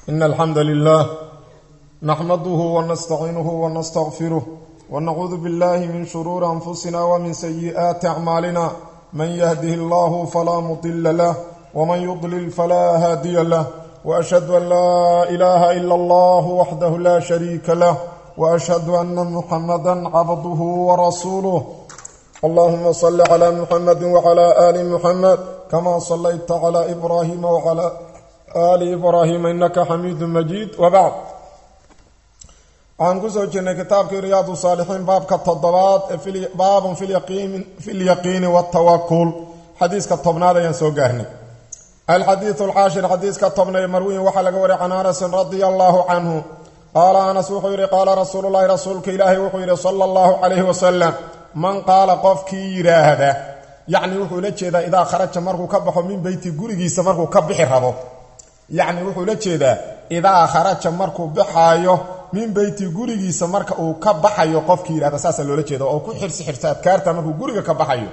إن الحمد لله نحمده ونستعينه ونستغفره ونعوذ بالله من شرور أنفسنا ومن سيئات أعمالنا من يهده الله فلا مضل له ومن يضلل فلا هادي له وأشهد أن لا إله إلا الله وحده لا شريك له وأشهد أن محمدا عبده ورسوله اللهم صل على محمد وعلى آل محمد كما صليت على إبراهيم وعلى آل إبراهيم إنك حميد مجيد وبعد waxaan kusoo jirnay kitaabkii riyaadu saalixiin baabka toddobaad ee baabun fi lyaqiini watawakul xadiiska tobnaad ayaan soo gaarnay alxadiidu alcaashir xadiiska tobnaye marwiyin waxaa laga wariyay can anasin radia allaahu canhu qaala anas wuxuu yidhi qaala rasuululahi rasuulka ilaahi wuxuu yidhi sala allahu calayhi wasalam man qaala qofkii yidhaahda yacni wuxuu la jeedaa idaa kharaja markuu ka baxo min beyti gurigiisa markuu ka bixi rabo yacni wuxuu la jeedaa idaa kharaja markuu baxaayo min beyti gurigiisa marka uu ka baxayo qofkii yidhahda saasaa loola jeeda oo ku xirsi xirta adkaarta markuu guriga ka baxayo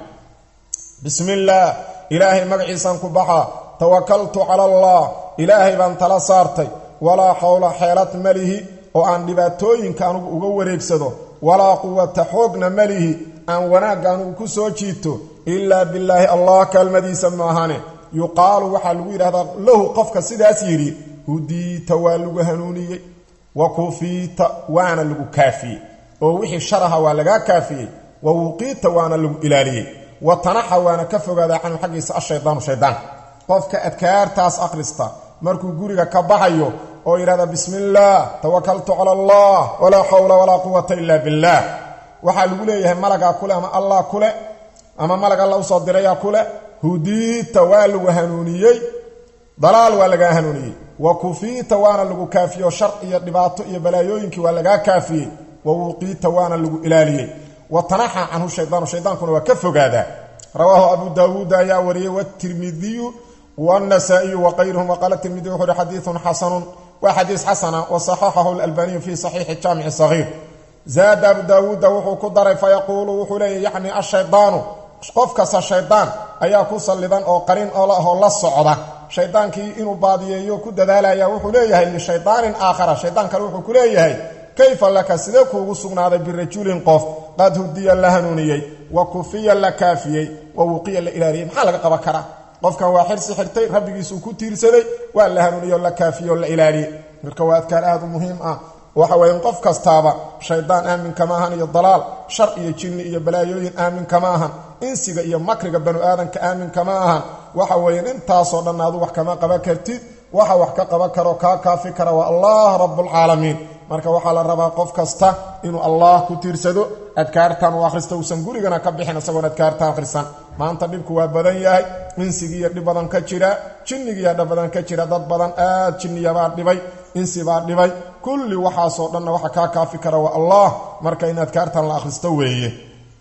bismi illaah ilaahay magaciisaan ku baxa tawakaltu cala allah ilaahay baan tala saartay walaa xawla xeelad malihi oo aan dhibaatooyinka anugu uga wareegsado walaa quwata xoogna malihi aan wanaagga anugu ku soo jiito ilaa bilaahi allah kaalmadiisa maahane yuqaalu waxaa lagu yidhahdaa lahu qofka sidaas yidhi hudiita waa lagu hanuuniyey wa kufiita waana lagu kaafiyey oo wixii sharaha waa lagaa kaafiyey wa wuqiita waana lagu ilaaliyey wa tanaxa waana ka fogaadaa canhu xaggiisa ashaydaanu shaydaan qofka adkaartaas akhrista markuu guriga ka baxayo oo yidhahda bismi illaah tawakaltu cala allah walaa xawla walaa quwata ila billaah waxaa lagu leeyahay malagaa kule ama allah kule ama malag alla usoo dirayaa kule hudiita waa lagu hanuuniyey dalaal waa lagaa hanuuniyey wa kufiita waana lagu kaafiyo shar iyo dhibaato iyo balaayooyinkii waa lagaa kaafiyey wa wuqiita waana lagu ilaaliyey wa tanaxa canhu shaydaanu shaydaankuna waa ka fogaadaa rawaahu abu daawuud ayaa wariyey watirmidiyu wاnasaa'iyu waqayruhum waqaala tirmidi wuxu uhi xadiiun xasanun waa xadiis xasana wasaxaxahu lalbaniyu fi saxiixi jaamici sagiir zaada abu daawuuda wuxuu ku daray fayaquulu wuxuu leeya yacni ashaydaanu qof kasta shaydaan ayaa ku sallidan oo qarin oo la socda shaydaankii inuu baadiyeeyo ku dadaalaya wuxuu leeyahay lishaydaanin aakhara shaydaan kale wuxuu ku leeyahay kayfa laka sidee kuugu sugnaaday birajulin qof qad hudiya la hanuuniyey wa kufiya la kaafiyey wa wuqiya la ilaaliyey maxaa laga qaban karaa qofkan waa xirsi xirtay rabbigiisuu ku tiirsaday waa la hanuuniyo la kaafiyo la ilaaliyey marka waa adkaar aad u muhiim ah waxa weeye qof kastaaba shaydaan aamin kama ahan iyo dalaal shar iyo jinni iyo balaayooyin aamin kama ahan insiga iyo makriga banu aadanka aamin kama ahan waxa weeye intaasoo dhan adu wax kama qaban kartid waxa wax ka qaban karo kaa kaafi kara waa allah rabbulcaalamiin marka waxaa la rabaa qof kasta inuu allah ku tiirsado adkaartan uu akhrista uusan gurigana ka bixin isagoon adkaarta akhrisan maanta dhibku waa badan yahay insigiiyo dhib badan ka jira jinnigiiya dhib badan ka jira dad badan aad jinniyabaa dhibay insibaa dhibay kulli waxaasoo dhanna waxa kaa kaafi kara waa allah marka in adkaartan la akhristo weeye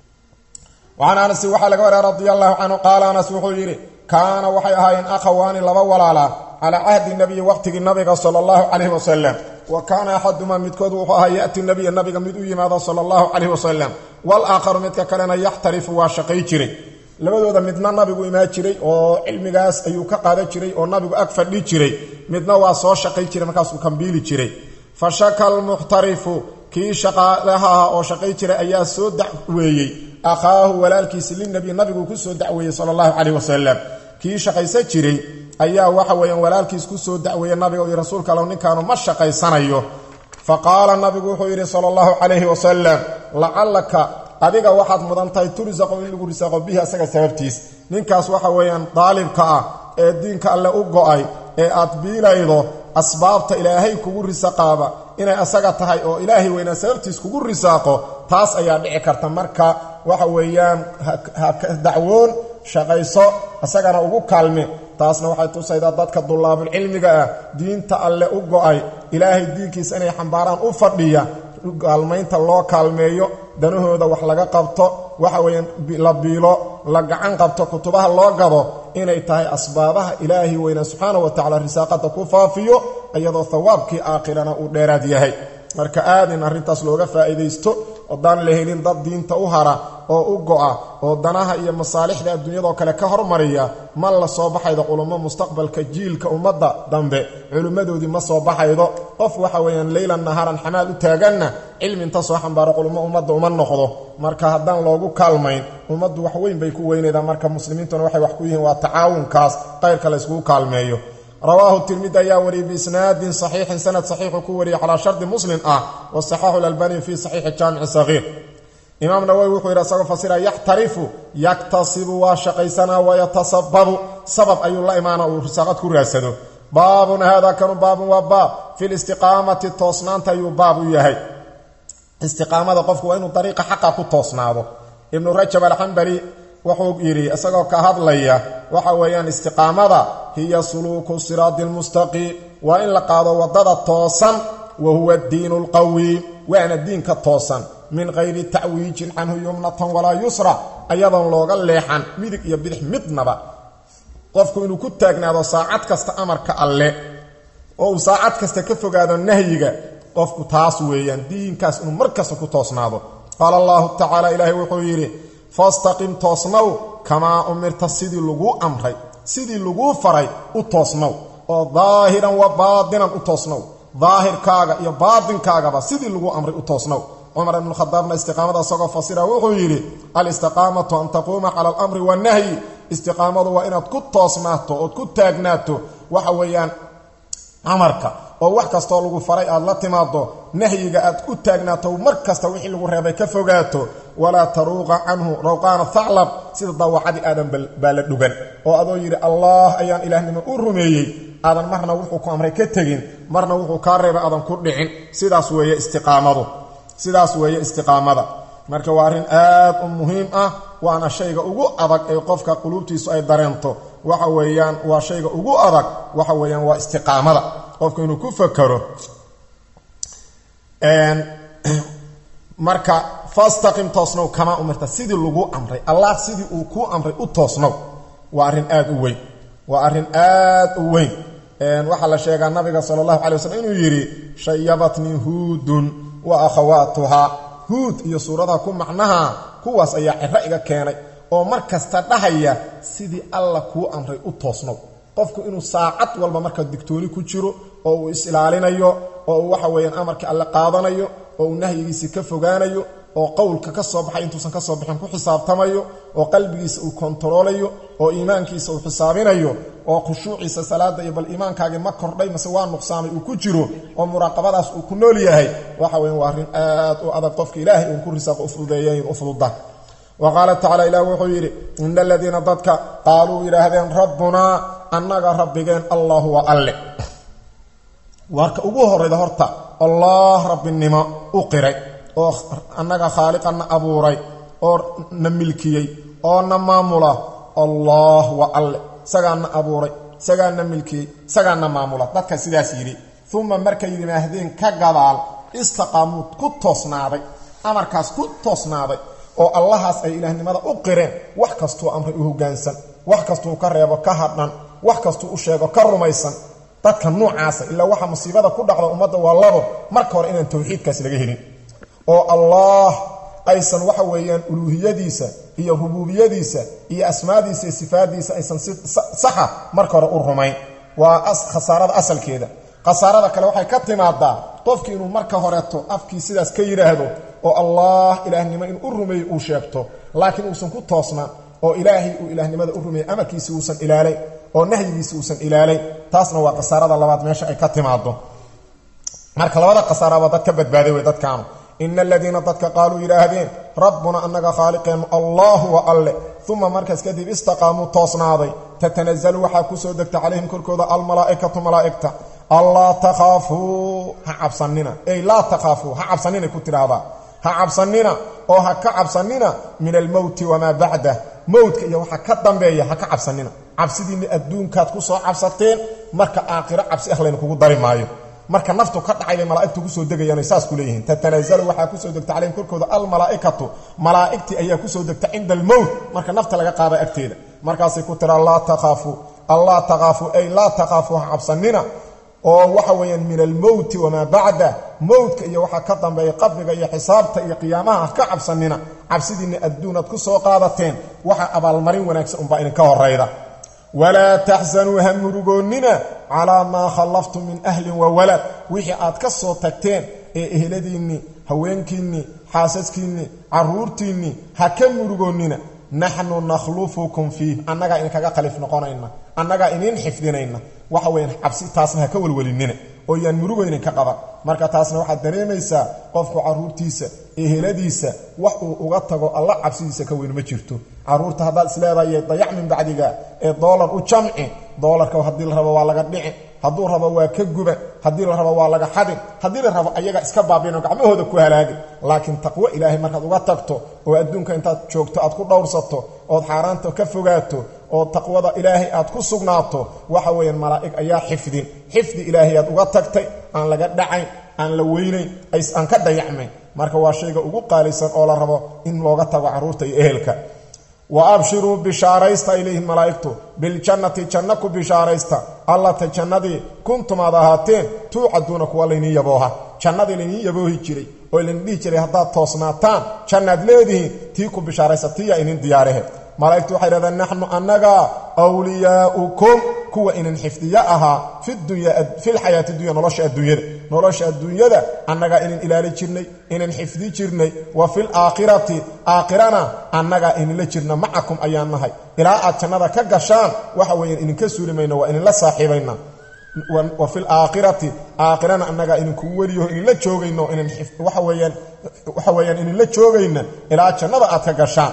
wacan anasi waxaa laga wariya radia allahu canhu qaala anas wuxuu yidhi kaana waxay ahaayeen akhawaani laba walaala calaa cahdi nabiyi waqtigii nabiga sala allahu calayhi wasalam wa kaana axadumaa midkood wuxuu ahaa ya'ti nabiya nabiga mid u yimaado sala allahu calayhi wasalam walaakharu midka kalena yaxtarifu waa shaqay jiray labadooda midna nabigu imaa jiray oo cilmigaas ayuu ka qaadan jiray oo nabigu ag fadhi jiray midna waa soo shaqay jiray markaasuu kambiili jiray fa shaka almuxtarifu kii shaqaalaha ah oo shaqay jiray ayaa soo dacweeyey akhaahu walaalkiisi linabiy nabiguu ku soo dacweeyey sala allahu calayh wasalam kii shaqaysan jiray ayaa waxa weeyaan walaalkiis ku soo dacweeyey nabiga iyo rasuulka allow ninkaanu ma shaqaysanayo fa qaala nabigu wuxuu yidhi sala allahu calayhi wasalam lacallaka adiga waxaad mudan tahay tursaqo in lagu risaaqo bihi asaga sababtiis ninkaas waxa weeyaan daalibka ah ee diinka alle u go-ay ee aad biilaydo asbaabta ilaahay kugu risaqaaba inay asaga tahay oo ilaahay weynaa sababtiis kugu risaaqo taas ayaa dhici karta marka waxa weeyaan ha dacwoon shaqayso isagana ugu kaalme taasna waxay tusaydaa dadka dullaabulcilmiga ah diinta alle u go-ay ilaahay diinkiisa inay xambaaraan u fadhiya kaalmaynta loo kaalmeeyo danahooda wax laga qabto waxa weeyaan la biilo la gacan qabto kutubaha loo gado inay tahay asbaabaha ilaahay weynaa subxaana wa tacala risaaqada ku faafiyo iyadoo thawaabkii aakhirana uu dheeraad yahay marka aad in arrintaas looga faa'iidaysto oodaan la helin dad diinta u hara oo u go-a oo danaha iyo masaalixda adduunyadoo kale ka hormariya ma la soo baxaydo culummo mustaqbalka jiilka ummadda dambe culimmadoodii ma soo baxaydo qof waxa weeyaan leylan naharan xamaal u taaganna cilmi inta soo xambaaro culummo ummadda uma noqdo marka haddaan loogu kaalmayn ummaddu wax weyn bay ku weynaydaa marka muslimiintuna waxay wax ku yihiin waa tacaawunkaas qayrka la yskugu kaalmeeyo rawaahu tirmidi ayaa wariyey biisnaadin saxiixin sanad saxiixu ku wariyey calaa shardi muslim ah wasaxaxu lalbani fii saxiixi jaamici sagiir imaam nawowi wuxuu yidhi asagoo fasira yaxtarifu yaktasibu waa shaqaysanaa wayatasababu sabab ayuu la imaana uu risaaqad ku raadsado baabun haadaa kanu baabun waa baab fi listiqaamati toosnaanta ayuu baab u yahay istiqaamada qofku waa inuu dariiqa xaqa ku toosnaado ibnu rajab alxambali wuxuu yidhi isagoo ka hadlaya waxa weeyaan istiqaamada hiya suluuku siraadi lmustaqiim waa in la qaado waddada toosan wa huwa diinu lqawiim waana diinka toosan min hayri tacwiijin canhu yumnatan walaa yusra ayadoon looga leexan midig iyo bidix midnaba qofku inuu ku taagnaado saacad kasta amarka alle oo uu saacad kasta ka fogaado nahyiga qofku taas weeyaan diinkaas inuu mar kasta ku toosnaado qaala allahu tacaala ilaahay wuxuu yidhi fastaqim toosnow kamaa umirta sidii laguu amray sidii laguu faray u toosnow oo daahiran wa baadinan u toosnow daahirkaaga iyo baadinkaagaba sidii laguu amray u toosnow cumar ibnukhadaabna istiqaamada isagoo fasira wuxuu yidhi alistiqaamatu an taquuma cala alamri wanahyi istiqaamadu waa inaad ku toosnaato ood ku taagnaato waxa weeyaan amarka oo wax kastoo lagu faray aad la timaado nahyiga aad ku taagnaato mar kasta wixii lagu reebay ka fogaato walaa taruuqa canhu rawqaana thaclab sida daawacadii aadan baa la dhugan oo adoo yidhi allah ayaan ilaahnimo u rumeeyey aadan marna wuxuu ku amray ka tegin marna wuxuu kaa reebay aadan ku dhicin sidaas weeye istiqaamadu sidaas weeye istiqaamada marka waa arrin aad u muhiim ah waana shayga ugu adag ee qofka quluubtiisu ay dareento waxa weeyaan waa shayga ugu adag waxa weeyaan waa istiqaamada qofku inuu ku fakaro marka fastaqim toosnow kamaa umirta sidii lagu amray allah sidii uu kuu amray u toosnow waa arrin aad u weyn waa arrin aad u weyn waxaa la sheegaa nabiga sala allahu calay waslm inuu yidhi shayabatnii huudun wa akhawaatuhaa huud iyo suuradaha ku macnaha kuwaas ayaa ciro iga keenay oo mar kasta dhahaya sidii alla kuu amray u toosnow qofku inuu saacad walba marka digtooni ku jiro oo uu is-ilaalinayo oo uu waxa weeyaan amarkii alle qaadanayo oo uu nahyigiisii ka fogaanayo oo qowlka ka soo baxay intuusan ka soo bixin ku xisaabtamayo oo qalbigiisa uu kontaroolayo oo iimaankiisa uu xisaabinayo oo khushuuciisa salaada iyo bal iimaankaagii ma kordhay mase waa nuqsaamay uu ku jiro oo muraaqabadaas uu ku nool yahay waxa weyan waa arrin aad u adag qofka ilaahay uun ku risaaqo u fududeeyayn u fududa wa qaala tacala ilah wuxuu yidhi ina aladiina dadka qaaluu yidhaahdeen rabbunaa annaga rabbigeen allahu wa alle warka ugu horrayda horta allah rabbinimo u qiray oo annaga khaaliqanna abuuray oo na milkiyey oo na maamula allah wa alle isagaana abuuray isagaana milkiyey isagaana maamula dadka sidaas yidhi uma markay yidhaahdeen ka gadaal istaqaamuu ku toosnaaday amarkaas ku toosnaaday oo allahaas ay ilaahnimada u qireen wax kastuu amray u hoggaansan wax kastuu ka reebo ka hadhan wax kastuu u sheego ka rumaysan dadka nuucaasa ilaa waxa musiibada ku dhacda ummadda waa labo marka hore inaan tawxiidkaas laga helin oo allah aysan waxa weeyaan uluuhiyadiisa iyo rubuubiyadiisa iyo asmaadiisa iyo sifaadiisa aysan si saxa marka hore u rumayn waa khasaarada asalkeeda khasaarada kale waxay ka timaadaa qofkii inuu marka horeeto afkii sidaas ka yidhaahdo oo allah ilaahnimo inuu u rumeeyo uu sheegto laakiin uusan ku toosnaan oo ilaahay uu ilaahnimada u rumeeyey amarkiisi uusan ilaalayn oo nahyigiisi uusan ilaalayn taasna waa khasaarada labaad meesha ay ka timaado marka labada khasaaraba dad ka badbaaday wey dadkaanu ina aladiina dadka qaaluu yidhaahdeen rabbuna annaga khaaliqeennu allahu wa alle uma markaas kadib istaqaamuu toosnaaday tatanazalu waxaa ku soo degta calayhim korkooda almalaa'ikatu malaa'igta allaa takhaafuu ha cabsanina ey laa takhaafuu ha cabsaninay ku tidhaahdaa ha cabsanina oo ha ka cabsanina min almowti wamaa bacdah mowdka iyo waxa ka dambeeya ha ka cabsanina cabsidiinna adduunkaad ku soo cabsateen marka aakhiro cabsi ah layna kugu dari maayo marka naftu ka dhacay bay malaa'igtu kusoo degayaanay saas ku leeyihiin tatanazalu waxaa kusoo degta calayhim korkooda almalaa'ikatu malaa'igtii ayaa kusoo degta cinda almowt marka nafta laga qaada agteeda markaasay ku tiraa laa takhaafuu allaa takhaafuu ay laa takhaafuu ha cabsanina oo waxa weeyaan min almowti wamaa bacda mowtka iyo waxaa ka dambeeya qabriga iyo xisaabta iyo qiyaamaha ha ka cabsanina cabsidiinna adduunaad ku soo qaadateen waxa abaalmarin wanaagsan unbaa idinka horayda walaa taxsanuu ha murugoonnina calaa maa khallaftum min ahlin wa walad wixii aad ka soo tagteen ee ehladiinnii haweenkiinnii xaasaskiinnii carruurtiinnii ha ka murugoonnina naxnu nakhlufukum fiih annagaa idinkaga khalif noqonayna annagaa iniin xifdinayna waxa weyan cabsi taasna ha ka welwelinina oo yaan murugaynin ka qaban marka taasna waxaad dareemaysaa qofku carruurtiisa eheladiisa wax uu uga tago alla cabsidiisa ka weyn ma jirto carruurta haddaad isleedahay dayac min bacdiga ee doolar u jamci doolarka haddii la rabo waa laga dhici hadduu rabo waa ka guba haddii la rabo waa laga xadin haddii la rabo ayaga iska baabino gacmahooda ku halaagi laakiin taqwo ilaahay markaad uga tagto oo adduunka intaad joogto aad ku dhowrsato ood xaaraanta ka fogaato oo taqwada ilaahay aad ku sugnaato waxa weeyaan malaa'ig ayaa xifdin xifdi ilaahay aad uga tagtay aan laga dhacayn aan la weynayn aan ka dayacmayn marka waa shayga ugu qaalisan oo la rabo in looga tago carruurta iyo ehelka wa abshiruu bishaaraysta ay leeyihiin malaa'igtu biljannati janno ku bishaaraysta allata jannadii kuntum aad ahaateen tuucaduuna kuwa layniin yabooha jannadii layniin yaboohi jiray oo laydin dhihi jiray haddaad toosnaataan jannaad leedihiin tii ku bishaaraysta tiyaa inin diyaarahe malaa'igtu waxay dhahdeen naxnu annaga wliyaa'ukum kuwa inin xifdiyo ahaa filxayaati dunya nolosha adduunyada nolosha adduunyada annagaa inin ilaali jirnay inin xifdi jirnay wa fil aakhirati aakhirana annagaa ininla jirna macakum ayaan nahay ilaa aad jannada ka gashaan waxa weeyaan idinka suuli mayno waa ininla saaxiibayna wa fil aakhirati aakhirana annagaa idinkugu weliyaho ininla joogayno inin waxa weeyaan waxa weeyaan ininla joogayna ilaa jannada aad ka gashaan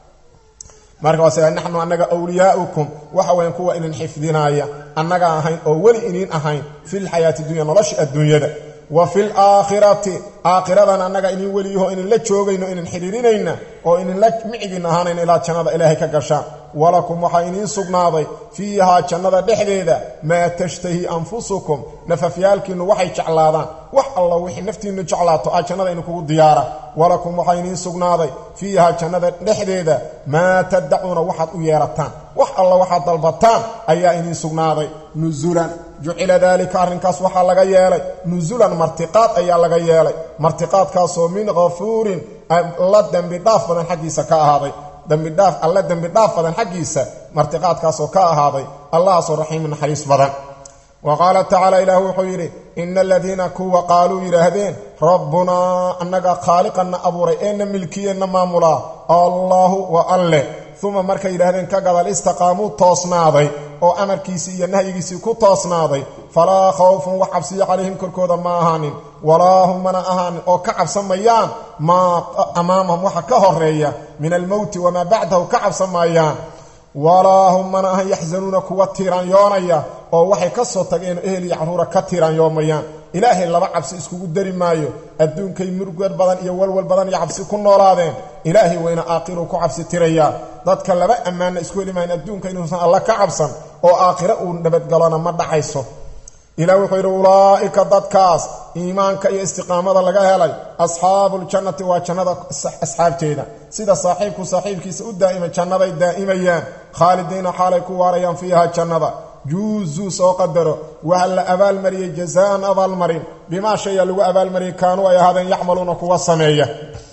marka waase naxnu annaga wliyaa'ukum waxa weyan kuwa inin xifdinaaya annaga ahayn oo weli iniin ahayn filxayaati dunya nolosha adduunyada wa fil aakhirati aakhiradan annaga inin weliyaho ininla joogayno inin xidhiirinayna oo ininla micigin ahaanayna ilaa jannada ilaahay ka gashaan walakum waxaa iniin sugnaaday fiihaa jannada dhexdeeda maa tashtahi anfusukum nafafyaalkiinnu waxay jeclaadaan wax alla wixii naftiinnu jeclaato aa jannada idinkugu diyaara walakum waxaa iniin sugnaaday fiihaa jannada dhexdeeda maa tadacuuna waxaad u yeerataan wax alla waxaad dalbataan ayaa iniin sugnaaday nusulan jucila daalika arrinkaas waxaa laga yeelay nusulan martiqaad ayaa laga yeelay martiqaadkaasoo min kafuurin la dembi dhaaf badan xaggiisa ka ahaaday dembidhaaf alle dembi dhaaf badan xaggiisa martiqaadkaasoo ka ahaaday allahaasoo raxiimu naxariis badan wa qaala tacaala ilaah wuxuu yidhi ina aladiina kuwa qaaluu yidhaahdeen rabbunaa annaga khaaliqanna abuuray eena milkiyeenna maamulaa allaahu wa alleh uma markay yidhaahdeen ka gadal istaqaamuu toosnaaday oo amarkiisii iyo nahyigiisii ku toosnaaday falaa khawfun wax cabsiyo calayhim korkooda ma ahaanin walaa hum mana ahaanin oo ka cabsamayaan maa amaamahum waxa ka horeeya min almowti wamaa bacdahu ka cabsamayaan walaa hum mana ahan yaxsanuuna kuwa tiiraanyoonaya oo waxay ka soo tageen ehel iyo carruura ka tiiraanyoomayaan ilaahay laba cabsi iskugu dari maayo adduunkay murugad badan iyo walwal badan iyo cabsi ku noolaadeen ilaahay wayna aakhiruu ku cabsi tirayaa dadka laba ammaanna isku heli maayan adduunka inuusan alla ka cabsan oo aakhiro uu nabadgalona ma dhacayso ilah wuxuu yidhi ulaa'ika dadkaas iimaanka iyo istiqaamada laga helay asxaabuuljannati waa jannada asxaabteeda sida saaxiibku saaxiibkiisa u daa'ima jannaday daa'imayaan khaalidiina xaalay ku waarayaan fiiha jannada juuzuu soo qadaro waxa la abaalmariyey jazaan abaalmarin bimaa shaya lagu abaalmariyey kaanuu ay ahaadeen yacmaluuna kuwa sameeya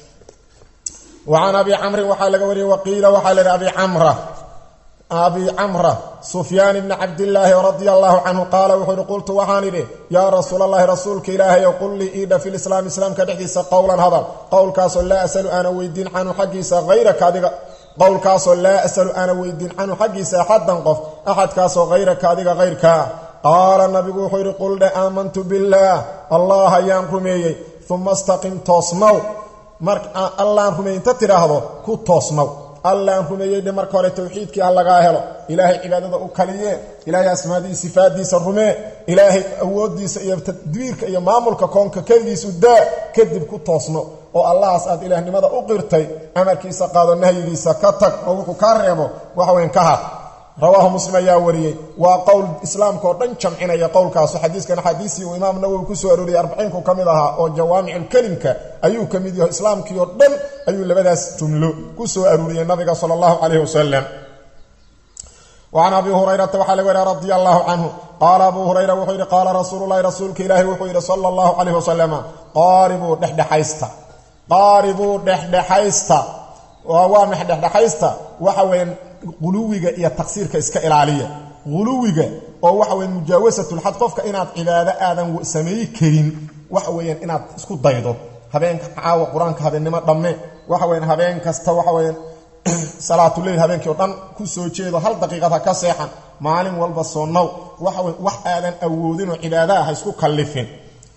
wa can abi camrin waxaa laga wariyey waqiila waxaa layihi abi camra abi camra sufyaan ibni cabdillaahi radia allaahu canhu qaala wuxuu ihi qultu waxaan idhi yaa rasuulallaahi rasuulka ilaahayow qul lii iidha fi lislaam islaamka dhexdiisa qowlan hadal qowlkaasoo laa asalu aana weydiin canhu xaggiisa hayraka adiga qowlkaasoo laa asalu aana weydiin canhu xaggiisa axaddan qof axadkaasoo hayraka adiga hayrkaa qaala nabigu wuxuu yidhi qul dhe aamantu billaah allah ayaan rumeeyey uma istaqim toosnow mar allaan rumeeyey inta tidhaahdo ku toosnow allaan rumeeyey dhe marka hore towxiidkii ha lagaa helo ilaahay cibaadada u kaliyee ilaahay asmaadihi sifaadiisa rumee ilaahay awooddiisa iyo tadbiirka iyo maamulka koonka keligiisu daa kadib ku toosno oo allahaas aad ilaahnimada u qirtay amarkiisa qaado nahyigiisa ka tag oo wuxuu kaa reebo waxweyn ka har rawaahu muslim ayaa wariyey waa qowl islaamka oo dhan jamcinaya qowlkaasu xadiiskan axaadiisii uu imaam nawowi ku soo arooriyey arbaciinku ka mid ahaa oo jawaamiculkelimka ayuu ka mid yaho islaamkii oo dhan ayuu labadaas jumlo ku soo arooriyey nabiga sala allahu calayhi wasalam وcan abi hurayrata waxaa laga wariya radi allahu canhu qaala abu hurayra wuxuu yidhi qaala rasuulu lahi rasuulka ilaahi wuxuu yidhi sala allahu calayh wasalama qaaribuu dhexdhexaysta qaaribuu dhexdhexaysta waa max dhexdhexaysta waxa weeyaan quluwiga iyo taqsiirka iska ilaaliya quluwiga oo waxa weya mujaawasatulxad qofka inaad cibaado aadan sameey karin waxa weeyaan inaad isku daydo habeenka caawa qur-aanka habeennimo dhamme waxa weyan habeen kasta waxa weyaan salaatuleyl habeenkii o dhan ku soo jeedo hal daqiiqad ha ka seexan maalin walba soonow waxa wey wax aadan awoodinoo cibaadaha ha isku kallifin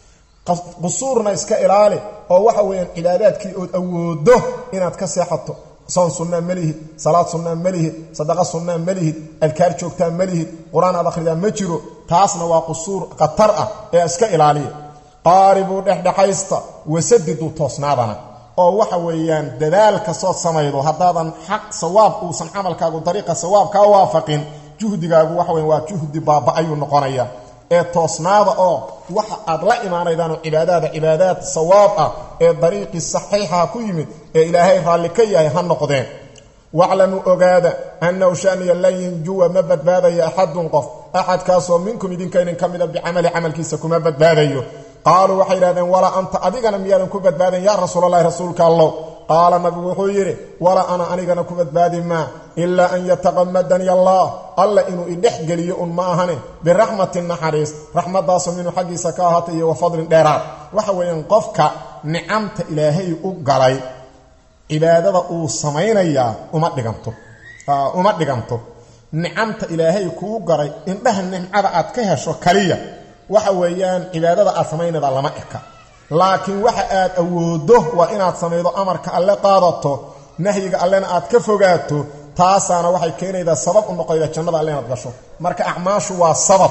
qusuurna iska ilaali oo waxa weeyaan cibaadaadkii ood awoodo inaad ka seexato soon sunnaa ma lihid salaad sunnaa ma lihid sadaqa sunnaa ma lihid adkaar joogtaa ma lihid qur-aan aad akhridaa ma jiro taasna waa qusuur khatar ah ee iska ilaaliya qaaribuu dhexdhexaysta wasadidu toosnaadana oo waxa weeyaan dadaal kastood samaydo haddaadan xaq sawaab uusan camalkaagu dariiqa sawaab kaa waafaqin juhdigaagu waxa weyan waa juhdi baaba-ayuu noqonaya ee toosnaada oo waxa aad la imaanaydaanoo cibaadaada cibaadaad sawaab ah ee dariiqii saxiixaha ku yimid ee ilaahay raalli ka yahay ha noqdeen waclamuu ogaada annahu shaniya lan yanjuwa ma badbaadayo axadun qof axadkaasoo minkum idinkaynin ka mida bicamali camalkiisa kuma badbaadayo qaaluu waxay yidhahdeen walaa anta adigana miyaadan ku badbaadin yaa rasuulalahi rasuulka allow qaala nabigu wuxuu yidhi walaa ana anigana ku badbaadi maa ilaa an yataqamadani allah alla inuu idhex geliyo un ma ahane biraxmatin naxariis raxmaddaasoo minuu xaggiisa ka ahaatay iyo wa fadlin dheeraad waxa weeyaan qofka nicamta ilaahay u galay cibaadada uu samaynayaa uma dhiganto uma dhiganto nicamta ilaahay kuu garay indhaha nimcada aad ka hesho kaliya waxa weeyaan cibaadada aad samaynayda lama eka laakiin waxa aad awoodo waa inaad samaydo amarka alle qaadato nahyiga allena aad ka fogaato taasaana waxay keenaydaa sabab u noqoyda jannada alle inaad gasho marka acmaashu waa sabab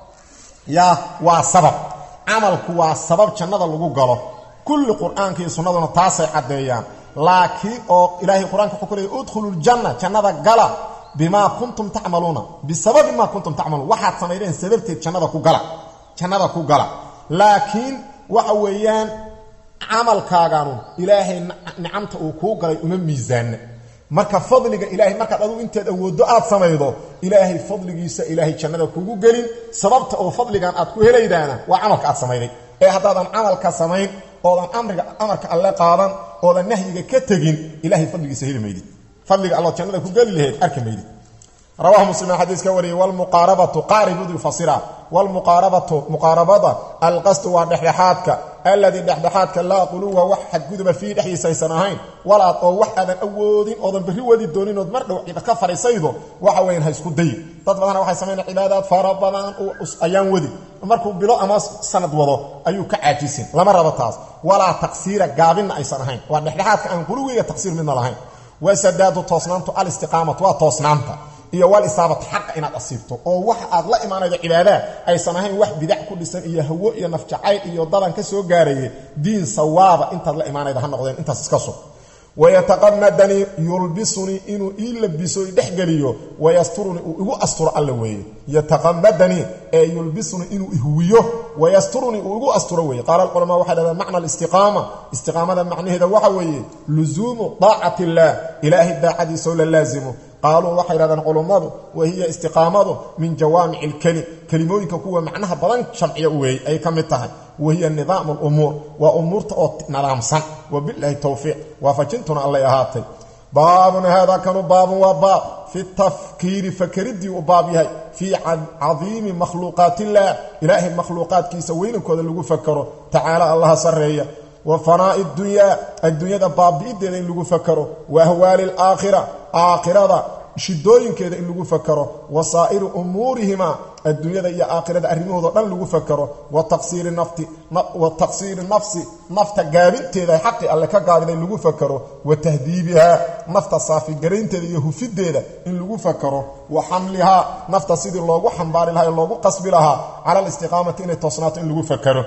yaa waa sabab camalku waa sabab jannada lagu galo kulli qur-aanka iyo sunnaduna taasay caddeeyaan laakiin oo ilaahay qur-aanka wuxuu ku leeyay udkhulu ljanna jannada gala bimaa kuntum tacmaluuna bisababi maa kuntum tacmaluun waxaad samaydeen sababteed jannada ku gala jannada ku gala laakiin waxa weeyaan camalkaaganu ilaahay nicamta uu kuu galay uma miisaana marka fadliga ilaahay markaad adugu inteed awooddo aad samaydo ilaahay fadligiisa ilaahay jannada kugu gelin sababta oo fadligan aad ku helaydaana waa camalka aad samayday ee haddaadan camalka samayn oodan amriga amarka alle qaadan oodan nahyiga ka tegin ilahay fadligiisa heli maydid fadliga allood jannada ku geli laheyd arki maydid rawahu muslim xadiis ka wariyey wlmuqaarabatu qaaribuduu fasira wlmuqaarabatu muqaarabada alqasdu waa dhexdhexaadka alladii dhexdhexaadka laa quluwa wax xadguduba fiihi dhexdiisa aysan ahayn walaad oo wax aadan awoodin oodan berri wadi dooninood mar dhow cida ka fadhiisaydo waxa weyan ha isku dayi dad badana waxay samaynaa cibaadaad fara badan ayaan wadi markuu bilo ama sanad wado ayuu ka caajisin lama rabo taas walaa taqsiira gaabinna aysan ahayn waa dhexdhexaadka aan quluwiga taqsiir midna lahayn wasadaadu toosnaantu alistiqaamatu waa toosnaanta iyo wal isaabata xaqa inaad asiibto oo waxa aad la imaanaydo cibaadaad aysan ahayn wax bidac ku dhisan iyo hawo iyo nafjacayl iyo dadan ka soo gaarayay diin sawaaba intaad la imaanayda ha noqdeen intaas iska sug wayataqamadanii yulbisunii inuu ii labiso dhexgeliyo wayasturunii uu igu asturo alla weeye yataqamadanii ee yulbisunii inuu ihuwiyo wayasturunii uu igu asturo weeye qaala alculamaa waxay dhahdeen macna alistiqaama istiqaamada macnaheeda waxa weeye luzuumu daacati illaah ilaahay daacadiisoo la laasimo qaaluu waxay yidhahdeen culummadu wa hiya istiqaamadu min jawaamici ilkelim kelimooyinka kuwa macnaha badan jamciya weeye ay ka mid tahay wa hiya nidaamu lumuur waa umuurta oo nadaamsan wabilaahi towfiiq waafajintuna allay ahaatay baabun haadaa kanu baabun waa baab fi tafkiiri fakeriddii u baab yahay fii cadiimi makhluuqaatillaah ilaahay makhluuqaadkiisa weynankooda lagu fakaro tacaala allaha sarreeya wa fanaa'i dunyaa adduunyada baabi'ideeda in lagu fakaro wa ahwaali alaakhira aakhirada shidooyinkeeda in lagu fakaro wa saa'iri umuurihima adduunyada iyo aakhirada arrimahoodo dhan lagu fakaro wa taqsiiri nafti wa taqsiiri nafsi nafta gaabinteeda xaqi alle ka gaabida in lagu fakaro wa tahdiibihaa nafta saafigaraynteeda iyo hufideeda in lagu fakaro wa xamlihaa nafta sidii loogu xambaari lahaa ee loogu qasbi lahaa cala alistiqaamati inay toosnaato in lagu fakaro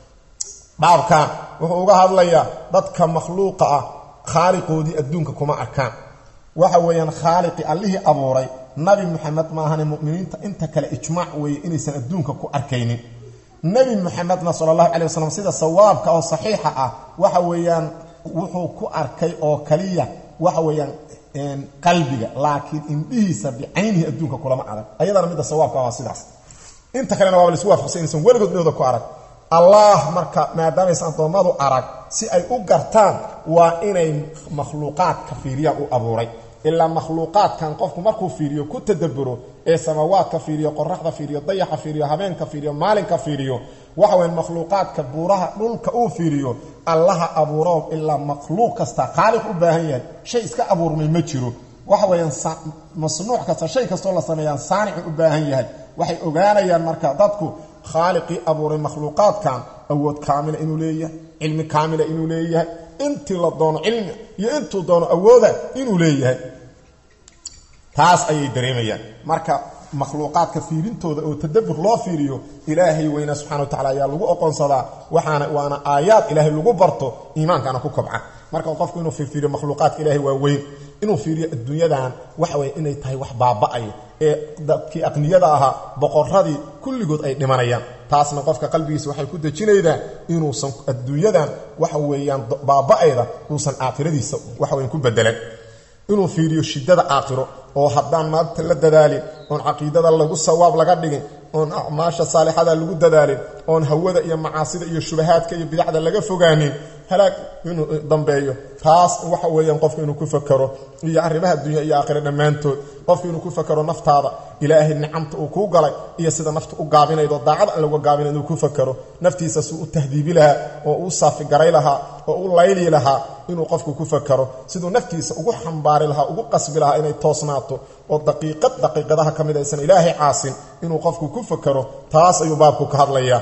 baabkan wuxuu uga hadlayaa dadka makhluuqa ah khaaliqoodii adduunka kuma arkaan waxa weeyaan khaaliqii allihii abuuray nabi muxamed maahane muminiinta inta kale ijmaac weeye inaysan adduunka ku arkaynin nebi muxamedna sala allahu calay wasalam sida sawaabka oo saxiixa ah waxa weeyaan wuxuu ku arkay oo kaliya waxa weeyaan qalbiga laakiin indhihiisa bicaynihi adduunka kulama arag ayadana midda sawaabka waa sidaas inta kalena waaba laisku waafaqsan inaysan weligood midooda ku arag allah marka maadaamaysan addoommadu arag si ay u gartaan waa inay makhluuqaadka fiiriyaan u abuuray ilaa makhluuqaadkan qofku markuu fiiriyo ku tadaburo ee samawaadka fiiriyo qoraxda fiiriyo dayaxa fiiriyo habeenka fiiriyo maalinka fiiriyo waxa weya makhluuqaadka buuraha dhulka uu fiiriyo allaha abuuro ilaa makhluuq kasta khaaliq u baahan yahay shay iska abuurmay ma jiro waxa weeyaan masnuuc kasta shay kastoo la sameeyaan saanicu u baahan yahay waxay ogaanayaan marka dadku khaaliqii abuuray makhluuqaadkan awood kaamila inuu leeyahay cilmi kaamila inuu leeyahay intii la doono cilmi iyo intuu doono awooda inuu leeyahay taas ayay dareemayaan marka makhluuqaadka fiirintooda oo tadabur loo fiiriyo ilaahay weyna subxana wa tacala ayaa lagu oqonsadaa waxaana waana aayaad ilaahay lagu barto iimaankana ku kobca marka qofku inuu fiiriyo makhluuqaadka ilahay waa weyn inuu fiiriyo adduunyadan waxa weye inay tahay wax baaba'aya ee dadkii aqniyada ahaa boqoradii kulligood ay dhimanayaan taasna qofka qalbigiisa waxay ku dejinaydaa inuusan adduunyadan waxa weeyaan baaba'ayda uusan aakhiradiisa waxaweyan ku bedelan inuu fiiriyo shiddada aakhiro oo haddaan maanta la dadaalin oon caqiidada lagu sawaab laga dhigin oon acmaasha saalixada lagu dadaalin oon hawada iyo macaasida iyo shubahaadka iyo bidacda laga fogaanin halaag inuu dambeeyo taas waxa weeyaan qofku inuu ku fakaro iyo arrimaha dunya iyo aakhira dhammaantood qofku inuu ku fakaro naftaada ilaahay nicamta uu kuu galay iyo sida nafta u gaabinaydo daacad aan laga gaabinayd inuu ku fakaro naftiisa suu u tahdiibi lahaa oo uu saafigaray lahaa oo u layli lahaa inuu qofku ku fakaro siduu naftiisa ugu xambaari lahaa ugu qasbi lahaa inay toosnaato oo daqiiqad daqiiqadaha ka mid aysan ilaahay caasin inuu qofku ku fakaro taas ayuu baabku ka hadlayaa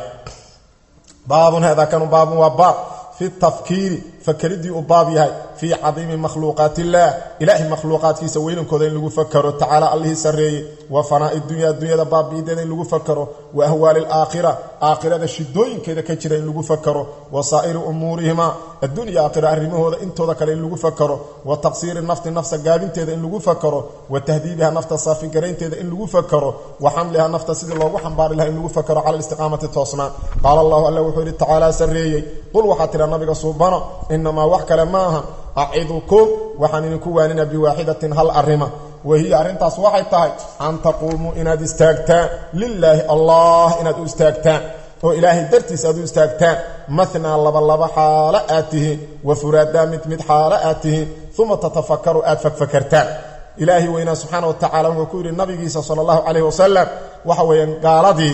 baabun haadaa kanu baabun waa baab fi tafkiiri fakeriddii uu baab yahay fii cadiimi makhluuqaat illaah ilaahay makhluuqaadkiisa weynankooda in lagu fakaro tacaala allihii sarreeyey wa fanaa'i dunya adduunyada baabi'ideeda in lagu fakaro wa ahwaali alaakhira aakhirada shidooyinkeeda ka jira in lagu fakaro wa saa'iri umuurihima adduun iyo aakhira arrimahooda intooda kale in lagu fakaro wa taqsiiri nafti nafsa gaabinteeda in lagu fakaro wa tahdiibiha nafta saafigaraynteeda in lagu fakaro wa xamliha nafta sidii loogu xambaari laha in lagu fakaro cala alistiqaamati toosnaan qaala allahu alla wuxuu yidhi tacaala sarreeyey qul waxaa tidha nabiga suubano inamaa wax kale ma aha acidukum waxaan idinku waaninaa biwaaxidatin hal arrima wahiya arrintaas waxay tahay an taquumuu inaad istaagtaan lilaahi allah inaad u istaagtaan oo ilaahay dartiis aad u istaagtaan mathnaa labalaba xaalo aad tihiin wa furaadaa mid mid xaalo aad tihiin uma tatafakaru aad fakfakartaan ilaahay weynaa subxaana wa tacala wuxuu ku yidhi nabigiisa sala allahu calayh wasalam waxa weeyaan gaaladii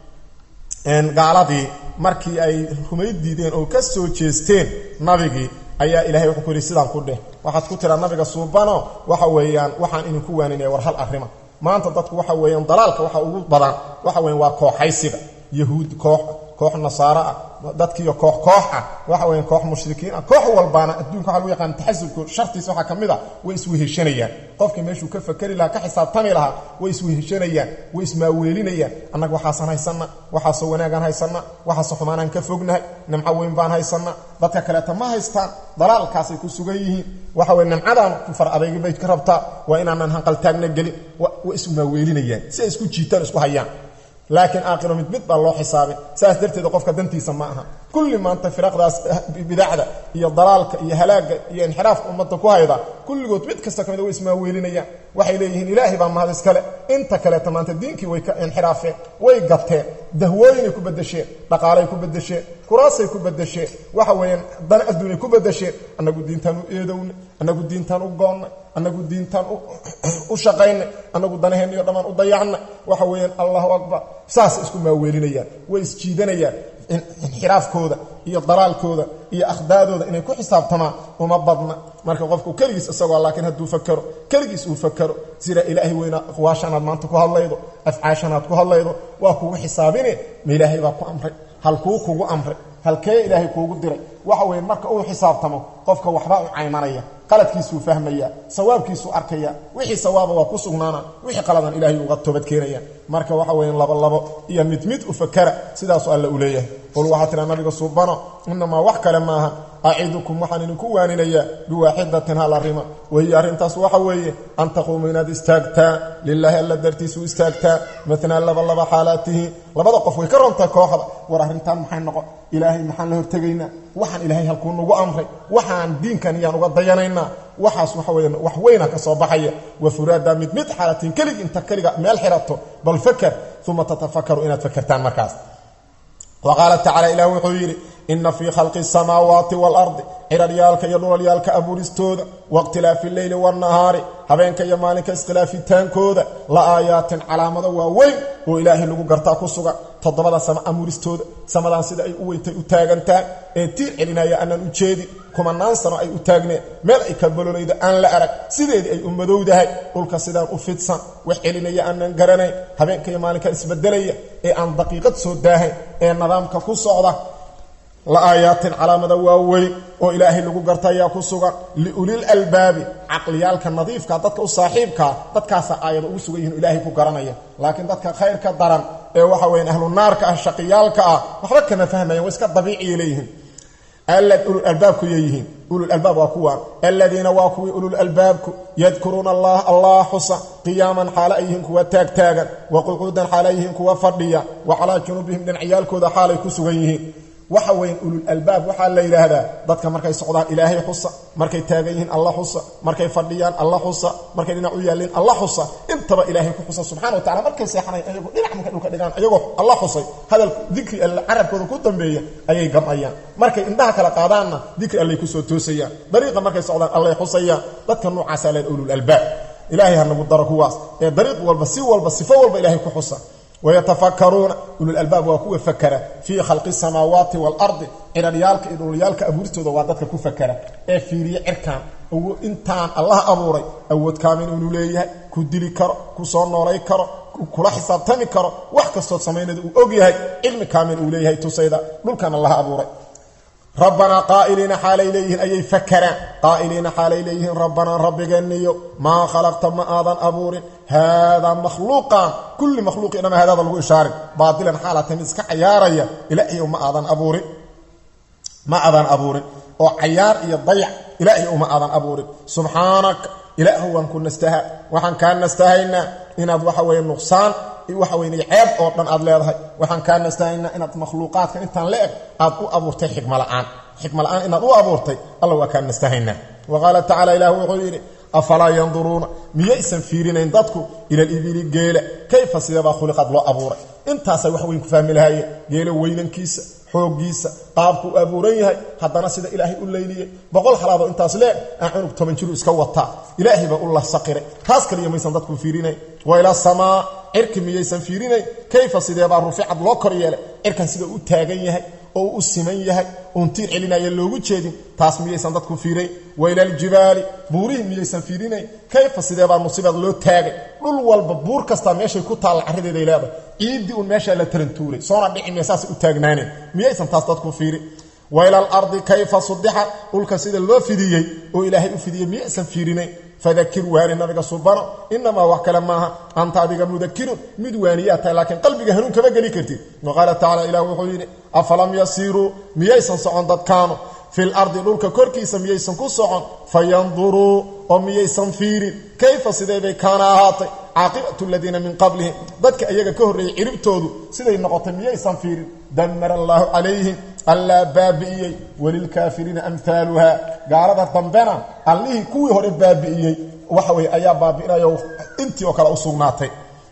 gaaladii markii ay rumayd diideen oo ka soo jeesteen nabigii ayaa ilahay wuxuu ku yidhi sidaan ku dheh waxaad ku tiraa nabiga suubano waxa weeyaan waxaan idinku waaninaya war hal arrima maanta dadku waxa weeyaan dalaalka waxa ugu badan waxa weyan waa kooxaysiga yahuud koox koox nasaaro ah dadkiiyo koox koox ah waxa weyan koox mushrikiin ah koox walbaana adduunka waxa lagu yaqaan taxasubku shartiisa waxaa ka mid a way isweheshanayaan qofkii meeshuu ka fakeri lahaa ka xisaabtami lahaa way isweheshanayaan way ismaaweelinayaan annaga waxaasan haysanna waxaasoo wanaagaan haysanna waxaasoo xumaanaan ka fognahay nimco weyn baan haysanna dadka kaleeta ma haystaan dalaalkaasay ku sugan yihiin waxa weye nimcadaan far adaygi bay ka rabtaa waa inaanan hanqaltaagna gelin way ismaaweelinayaan si ay isku jiitaan isku hayaan laakiin aakhiro mid mid baa loo xisaabay saas darteed qofka dantiisa ma aha kulli maanta firaqdaas bidacda iyo dalaalka iyo halaagga iyo inxiraafka ummadda ku hayda kulligood mid kasta ka mid way ismaaweelinayaan waxay leeyihiin ilaahay baa mahad iskale inta kaleeta maanta diinkii way ka inxiraafeen way gateen dahwooyinay ku bedesheen dhaqaalay ku bedesheen kuraasay ku bedesheen waxa weeyaan dana adduunyay ku bedesheen annagu diintaan u eedownay annagu diintaan u goonnay annagu diintaan u shaqaynay annagu danaheenniyo dhammaan u dayacnay waxa weeyaan allahu akbar saasay isku maaweelinayaan way isjiidanayaan inxiraafkooda iyo dalaalkooda iyo akhdaadooda inay ku xisaabtamaan uma badna marka qofku keligiis isagoo laakiin hadduu fakero keligiis uu fakero sida ilaahay weyna aqwaashanaad maanta ku hadlaydo afcaashanaad ku hadlaydo waa kugu xisaabine ma ilaahay baa ku amray halkuu kugu amray halkee ilaahay kuugu diray waxa weeye marka uu xisaabtamo qofka waxbaa u caymanaya qaladkiisuu fahmaya sawaabkiisuu arkaya wixii sawaaba waa ku sugnaana wixii qaladan ilaahay uga toobad keenaya marka waxa weeye labo labo iyo mid mid u fakara sidaasuu alle u leeyahay qul waxaa tiraa nabiga suubano inamaa wax kale maaha acidukum waxaan idinku waaninayaa biwaaxidatin hal arrima wahiya arrintaas waxa weeye an taquumuu inaad istaagtaa lilaahi alla dartiisu istaagtaa matnaa laba laba xaalaatihi labada qof way ka rontahay kooxda war arrintaan maxay noqon ilaahay maxaan la hortegaynaa waxaan ilaahay halkuu nagu amray waxaan diinkan iyaan uga dayanaynaa waxaas waxa weya wax weyna ka soo baxaya wa furaada mid mid xaalatin kelig inta keliga meel xirato bal faker uma tatafakaru inaad fakertaan markaas wa qaala tacala ilah wuxuu yidhi ina fii khalqi asamaawaati waalardi ciraryaalka iyo dhulalyaalka abuuristooda waاkhtilaafi leyli waاnahaari habeenka iyo maalinka iskhilaafitaankooda la aayaatin calaamado waaweyn oo ilaahay lagu gartaa ku sugan toddobada sama abuuristooda samadan sida ay u weyntay u taagantahay ee tiir celinaya aanan u jeedin kumanaan sano ay u taagneen meel ay ka bololayda aan la arag sideedii ay u madowdahay dhulka sidaan u fidsan wax celinaya aanan garanayn habeenka iyo maalinka isbedelaya ee aan daqiiqad soo daahayn ee nidaamka ku socda la aayaatin calaamada waaweyn oo ilaahay lagu garta ayaa ku sugan liulil albaabi caqliyaalka nadiifka dadka u saaxiibkaa dadkaasa aayada ugu sugan yihin ilaahay ku garanaya laakiin dadka khayrka daran ee waxa weyan ahlu naarka ah shaqiyaalka ah waxba kama fahmayan waa iska dabiiciya leeyihiin ululaalbaabku yeeyihiin ululalbaab waa kuwaan aladiina waa kuwii ululalbaabku yadkuruuna allah allah xusa qiyaaman xaala ay yihiin kuwa taagtaagan wa qucuudan xaala ay yihiin kuwa fadhiya wa calaa junuubihim dhinacyaalkooda xaalay ku sugan yihiin waxa weyn ulul albaab waxaa la yidhaahdaa dadka markay socdaan ilaahay xusa markay taagan yihiin alla xusa markay fadhiyaan alla xusa markay dhinac u yaalliin alla xusa intaba ilaahay ku xusa subxana wa tacala markay seexanayn ayago dhinac markay dhulka dhigaan ayagoo alla xusay hadal dikri alle carabkooda ku dambeeya ayay gam'ayaan markay indhaha kala qaadaanna dikri allay kusoo toosayaan dariiqa markay socdaan allay xusayaan dadka noocaasaa leen ulul albaab ilaahay ha nagu daro kuwaas ee dariiq walba si walba sifo walba ilaahay ku xusa wayatafakaruuna ululalbaab waa kuwa fakera fii khalqi asamaawaati waalardi ciraryaalka iyo dhululyaalka abuuristooda waa dadka ku fakera ee fiiriya cirkaan intaan allah abuuray awood kaamin inuu leeyahay ku dili karo ku soo noolay karo kula xisaabtami karo wax kastood samaynada uu og yahay cilmi kaamin uu leeyahay tusayda dhulkan allah abuuray rabbanaa qaa'iliina xaalay leeyihiin ayay fakeraan qaa'iliina xaalay leeyihiin rabbanaa rabbigeeniyo maa khalaqta ma aadan abuurin haadaa makhluuqan kulli makhluuqi dhama haadaada lagu ishaarin baadilan xaalata mid iska cayaaraya ilaahiyow ma aadan abuurin ma aadan abuurin oo cayaar iyo dayac ilaahiyow ma aadan abuurin subxaanaka ilaahu waan ku nastaha waxaan kaa nastahaynaa inaad waxa weeye nuqsaan waxa weyn ceeb oo dhan aad leedahay waxaan kaa nastahaynaa inaad makhluuqaadka intaan la eg aad u abuurtay xikma la'aan xikma la'aan inaad u abuurtay alla waa kaa nastahaynaa wa qaala tacala ilah wuxuu yidhi afalaa yanduruuna miyaysan fiirinayn dadku ila libili geela kayfa sideebaa khuliqad loo abuuray intaasay wax weyn ku fahmi lahaye geela weynankiisa xooggiisa qaabku u abuuran yahay haddana sida ilaahay u layliyey boqol halaadoo intaas leeg aan cunug toban jiru iska wataa ilaahay baa u lasaqiray taas kaliya maysan dadku fiirinayn wa ila samaa cirki miyaysan fiirinayn kayfa sideebaa ruficad loo kor yeelay cirkan sida u taagan yahay oo u siman yahay uun tiir celinaya loogu jeedin taas miyaysan dadku fiirayn wa ila aljibaali buurihii miyaysan fiirinayn kayfa sideebaa musibad loo taagay dhul walba buur kastaa meeshay ku taalla carradeeday leedahay ciiddii uun meeshaa la tarantuuray soona dhici miya saasay u taagnaaneen miyaysan taas dadku fiirin wa ila alardi kayfa sudixat dhulka sida loo fidiyey oo ilaahay u fidiyey miyaysan fiirinayn fadakir waani nabiga subano inamaa wax kale maaha anta adiga mudakirun mid waaniyaa tahay laakiin qalbiga hanuun kama geli kartid wa qaala tacala ilah wuxuu yidhi afalam yasiiruu miyaysan socon dadkaanu fil ardi dhulka korkiisa miyaysan ku socon fayanduruu oo miyaysan fiirin kayfa sideebay kaana ahaatay caaqibatu aladiina min qablihim dadka iyaga ka horreeyey ciribtoodu siday noqotay miyaysan fiirin damara allaahu calayhim allaa baabi'iyey walilkaafiriina amhaaluha gaalada dambena allihii kuwii hore baabi'iyey waxa weye ayaa baabi'inayo intii oo kale u sugnaatay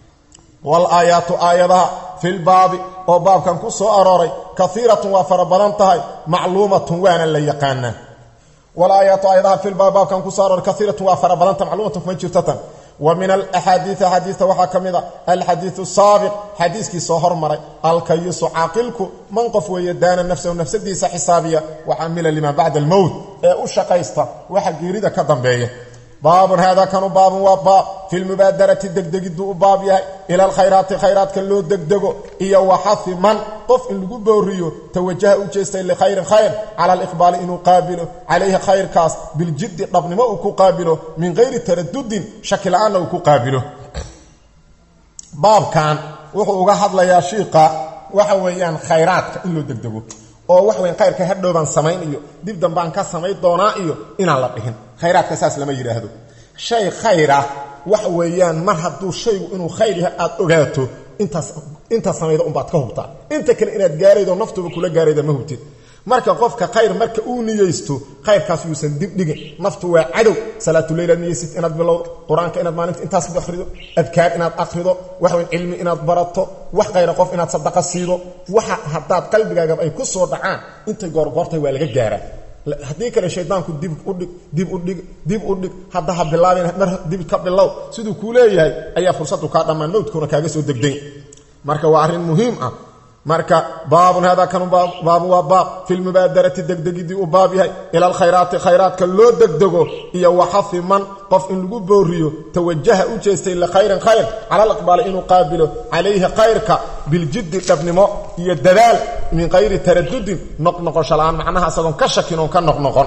walaayaatu aayadaha filbaabi oo baabkan ku soo arooray kaiiratun waa fara badan tahay macluumatun waana la yaqaanaa walaayaatu aayadaha filbaabi baabkan kusoo arooray kaiiratun waa fara badan tahay macluumatun kuma jirtatan wa min alaxaadiii axaadiista waxaa ka mid a alxadiiu saabiq xadiiskii soo hormaray alkayisu caaqilku man qof weeye daana nafsahu nafsadiisa xisaabiya waxamila limaa bacda almowt ee u shaqaysta waxa geerida ka dambeeya baabun haadaa kanu baabun waa baab fi lmubaadarati degdegiduu u baab yahay ila alkhayraati khayraadka loo degdego iyo waxafi man qof in lagu booriyo tawajaha u jeestay likhayrin khayr cala aliqbaali inuu qaabilo calayhi khayrkaas biljiddi dhabnimo uu ku qaabilo min gayri taradudin shaki la-aanna uu ku qaabilo baabkan wuxuu uga hadlayaa shiiqa waxa weeyaan khayraadka in loo degdego oo wax weyan khayrka hadhowbaan samayn iyo dib dambaan ka samayn doonaa iyo inaan la dhihin khayraadka saas lama yidhaahdo shay khayr ah waxa weeyaan mar hadduu shaygu inuu khayr yahay aad ogaato intaas intaas samayda unbaad ka hubtaa inta kale inaad gaaraydo naftuba kula gaarayda ma hubtid marka qofka khayr marka uu niyeysto khayrkaas yuusan dib dhigin naftu waa cadow salaatuleyl aad niyeysid inaad bilowdo qur-aanka inaad maalinta intaas akhrido adkaar inaad akhrido waxweyn cilmi inaad barato wax khayra qof inaad sadaqa siido waxa haddaad qalbigaagaba ay ku soo dhacaan intay goorgoortay waa laga gaaraa haddii kale shaydaanku dib udhig dib udhig dib u dhig hadda ha bilaabin mar dib ka bilow siduu kuu leeyahay ayaa fursadu kaa dhammaan mawdkuuna kaaga soo degday marka waa arrin muhiim ah marka baabun hada kanu baabu waa baab fi lmubaadarati degdegidii uu baab yahay ila alkhayraati khayraadka loo degdego iyo waxafi man qof in lagu booriyo tawajaha u jeestay likhayrin khayr cala aliqbaali inuu qaabilo calayhi khayrka biljiddi dhabnimo iyo dadaal min kayri taradudin noqnoqosho la-aan macnaha isagoon ka shakin oon ka noqnoqon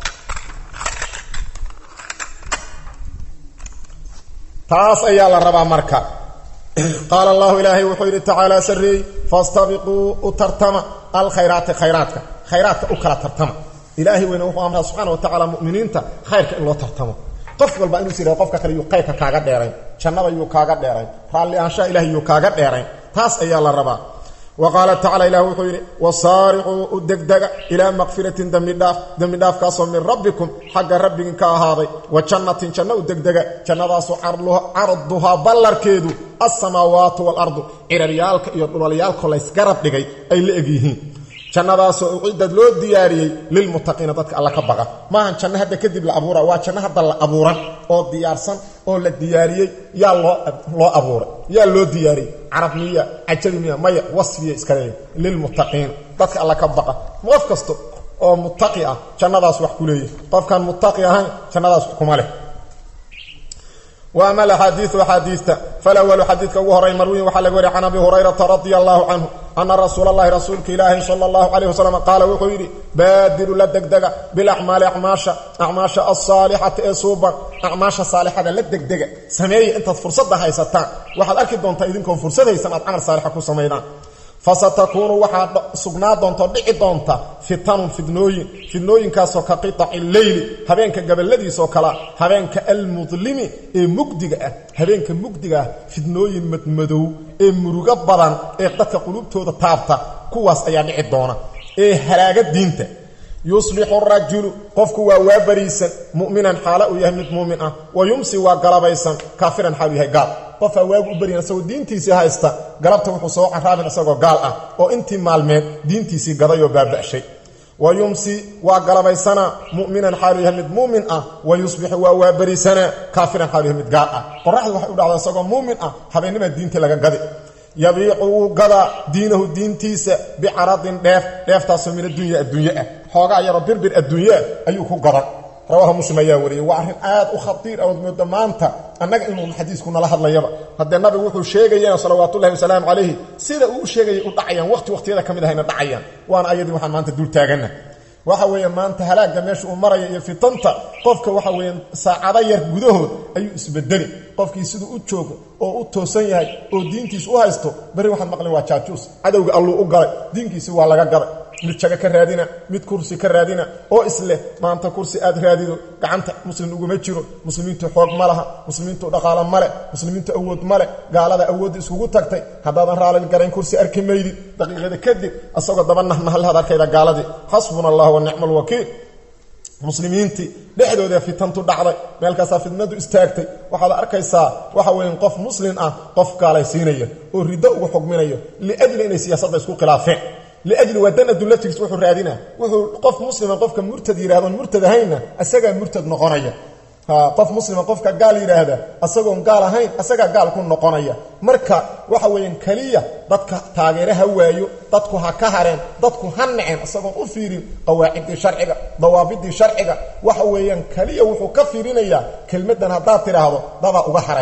taas ayaa la rabaa marka qaala allahu ilaahay wuxuu yidhi tacaala sarreey fastabiquu u tartama alkhayraati khayraadka khayraadka u kala tartama ilaahay weyne wuxuu amraa subxana wa tacala muminiinta khayrka in loo tartamo qof walba inuu is yihahdo qofka kale yuu khayrka kaaga dheerayn jannada yuu kaaga dheerayn raalli aanshaha ilahay yuu kaaga dheerayn taas ayaa la rabaa wa qaala tacala ilah wuxuu yidhi wasaaricuu u degdega ilaa makfiratin dembidhaaf dembidhaafkaasoo min rabbikum xagga rabbigin ka ahaaday wa jannatin janno u degdega jannadaasoo carduhaa ballarkeedu alsamaawaatu waalardu ciraryaalka iyo dhulalyaalko laysgarab dhigay ay la egyihiin jannadaasoo ucidad loo diyaariyey lilmuttaqiina dadka alla ka baqa maahan janno hadda kadib la abuura waa janno hadda la abuuran oo diyaarsan oo la diyaariyey yaa loo loo abuuray yaa loo diyaariyey carab miya cajabi miya maya wasfiya iska leeya lilmuttaqiin dadka alla ka baqa qof kasta oo muttaqi ah jannadaas wax ku leeyahy qofkaan muttaqi ahayn jannadaas wax kuma leh وأما الأحاديث أحاديثta فالأول xadيiثka ugu horay marwiin waxaa laga wariya can abi هurayرaةa رaضي الله عنه أنa رasuul الlahi rasuulka ilaahi slى الlaه عليه وسلم qaala wuxuu yidhi baadiru la degdega biاlأcmaali acmaasha acmaasha الصaalixati ee suuban acmaasha saalixada la degdega sameeya intaad fursadda haysataan waxaad arki doontaa idinkoon fursad haysan aad camal saalixa ku samaydaan fasatakuunu waxaa sugnaa doonto dhici doonta fitanun fidnooyin fidnooyinkaasoo ka qiطaci leyli habeenka gabaladiisoo kalea habeenka almudlimi ee mugdiga ah habeenka mugdiga ah fidnooyin madmadow ee murugo badan ee dadka qulubtooda taabta kuwaas ayaa dhici doona ee halaaga diinta yusbixu rajulu qofku waa waa bariisan mu'minan xaalo uu yahay mid muumin ah wa yumsi waa galabaysan kaafiran xaalu yahay gaal qofaa waagu u baryan isagoo diintiisii haysta galabta wuxuu soo caraabin isagoo gaal ah oo intii maalmeed diintiisii gadayoo baaba'shay wa yumsi waa galabaysanaa mu'minan xaalu yahay mid muumin ah wa yusbixu waa waa bariisanaa kaafiran xaalu yahay mid gaal ah qoraxdu waxay u dhacdaa isagoo muumin ah habeennimaa diintii laga gadi yabiicu wuu gadaa diinahu diintiisa bicaradin dheef dheeftaasoo min addunya adduunye ah xoogaa yaroo birbir adduunyeah ayuu ku gadan rawaaha muslim ayaa wariyey waa arrin aad u khatiir awood mooda maanta annaga inuun xadiisku nala hadlayaba haddee nabigu wuxuu sheegayana salawaatullahi wasalaamu calayhi sida uu u sheegayay u dhacayaan waqti waqtiyada ka mid ahayna dhacayaan waana ayadii waxaan maanta dul taaganna waxa weeye maanta halaagga meesha uu maraya iyo fitanta qofka waxa weeye saacado yar gudahood ayuu isbedeli qofkii siduu u joogo oo u toosan yahay oo diintiis u haysto beri waxaad maqleen waa jaajuus cadowga alluu u galay diinkiisi waa laga gaday mid jago ka raadina mid kursi ka raadina oo isleh maanta kursi aad raadido gacanta muslim uguma jiro muslimiintu xoog ma laha muslimiintu dhaqaalo male muslimiintu awood male gaalada awoodda iskugu tagtay haddaadan raalin garayn kursi arki maydid daqiiqada kadib asagoo daba nahnahalaad arkayda gaaladii xasbuna allah wa nicma alwakiil muslimiintii dhexdooda fitantu dhacday meelkaasaa fitnadu istaagtay waxaad arkaysaa waxa weeye qof muslim ah qof gaalaysiinaya oo riddo ugu xugminayo liajli inay siyaasadda isku khilaafeen liajli waa dan adulatigiis wuxuu raadina wuxuu qof muslima qofka murtad yidhahdoon murtad ahaynna asagaa murtad noqonaya qof muslima qofka gaal yidhaahda asagoon gaal ahayn asagaa gaal ku noqonaya marka waxa weeyaan keliya dadka taageere ha waayo dadku ha ka hareen dadku ha naceen isagoon u fiirin qawaaciddii sharciga dawaabidii sharciga waxa weeyaan keliya wuxuu ka fiirinayaa kelmaddan haddaad tidhaahdo dadaa uga haraya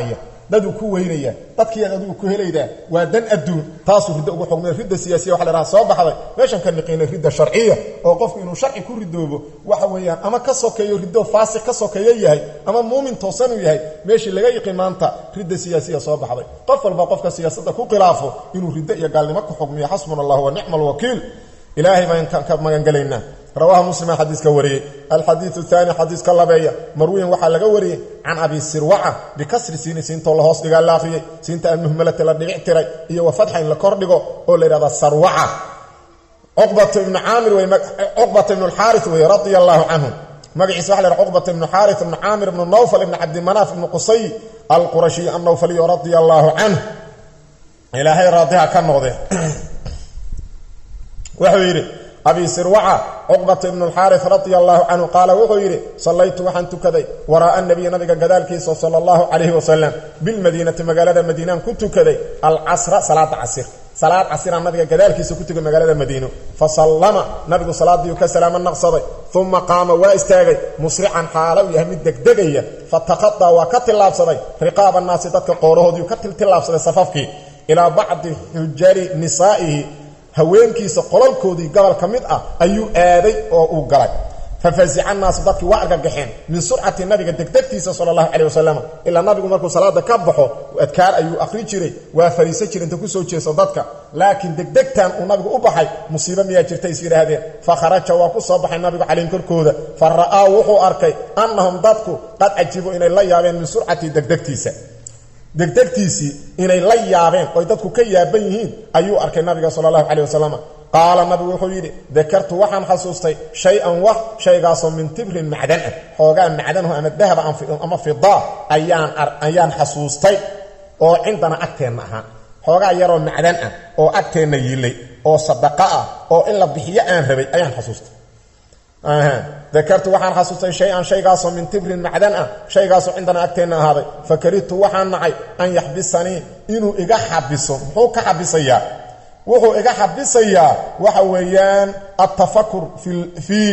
daduu ku weynaya dadkiiaad adigu ku helaydaa waa dan adduun taasuu riddo ugu xugmay ridda siyaasiya waxa la dhaha soo baxday meeshan ka niqiinay ridda sharciya oo qofku inuu sharci ku ridoobo waxa weeyaan ama ka sokeeyo riddo faasiq ka sokeeyo yahay ama muumin toosan uu yahay meeshii laga yiqi maanta ridda siyaasiya soo baxday qof walba qofka siyaasadda ku khilaafo inuu riddo iyo gaalnimo ku xugmiyo xasbuna allah wa nicma alwakiil ilaahay baan ka magangelaynaa rawaaha muslima xadiiska wariyey alxadiiu aani xadiiska labeeya marwiyan waxaa laga wariyey can abi sirwaca bikasri siini siintoo la hoos dhigaa la akhriyey siinta almuhmalati la dhibic tiray iyo wa fatxa in la kordhigo oo la yidhahda sarwaca cuqbata ibnu caamir cuqbata ibnu alxaaris wey radia allaahu canhu magaciisa waxa la yhaha cuqbata ibnu xaaris ibnu caamir ibnu nawfal ibnu cabdimanaaf ibnu qusay alqurashiy annawfaliy radia allaahu canh ilaahay raadiha ka noqde wuxuu yidhi abi sirwaca cuqbata ibnu alxaaris radia allaahu canhu qaala wuxuu yidhi sallaytu waxaan tukaday waraa'a nabiya nabiga gadaalkiisa sala allahu calayhi wasalam bilmadiinati magaalada madiinaan ku tukaday alcasra salaada casir salaad casiraan nabiga gadaalkiisa ku tukay magaalada madiino fa sallama nabigu salaadiiu ka salaamo naqsaday uma qaama waa istaagay musrican xaalo uu yahay mid degdegaya fataqadaa waa ka tillaabsaday riqaaba annaasi dadka qoorahoodiiu ka tillaabsaday safafkii ilaa bacdi xujari nisaa'ihi haweenkiisa qolalkoodii gobol ka mid ah ayuu aaday oo uu galay fafazica naasu dadkii waa argagaxeen min surcati nabiga degdegtiisa sala allahu caleh wasalam ilaa nabigu markuu salaada ka baxo adkaar ayuu akhri jiray waa fariisan jira inta kusoo jeeso dadka laakiin degdegtan uu nabigu u baxay musiibo miyaa jirta is yidhaahdeen fa kharaja waa ku soo baxay nabigu calayhim korkooda fa ra'aa wuxuu arkay annahum dadku qad cajibo inay la yaabeen min surcatii degdegtiisa degdegtiisii inay la yaabeen oy dadku ka yaaban yihiin ayuu arkay nabiga sala allahu caleh wasalam qaala nabigu wuxuu yidhi dakartu waxaan xasuustay shay-an wax shaygaasoo min tibrin macdan ah xoogaa macdanho ama dahaba ama fidaa ayaan ayaan xasuustay oo cindana agteenna ahaa xoogaa yaroo macdan ah oo agteenna yiilay oo sadaqa ah oo in la bixiyo aan rabay ayaan xasuustay dakartu waxaan xasuustay shay-an shaygaasoo min tibrin macdan ah shaygaasoo cindana agteenna ahaaday fakarihtu waxaan nacay an yaxbisanii inuu iga xabiso muxuu ka xabisayaa wuxuu iga xabisayaa waxa weeyaan altafakur fii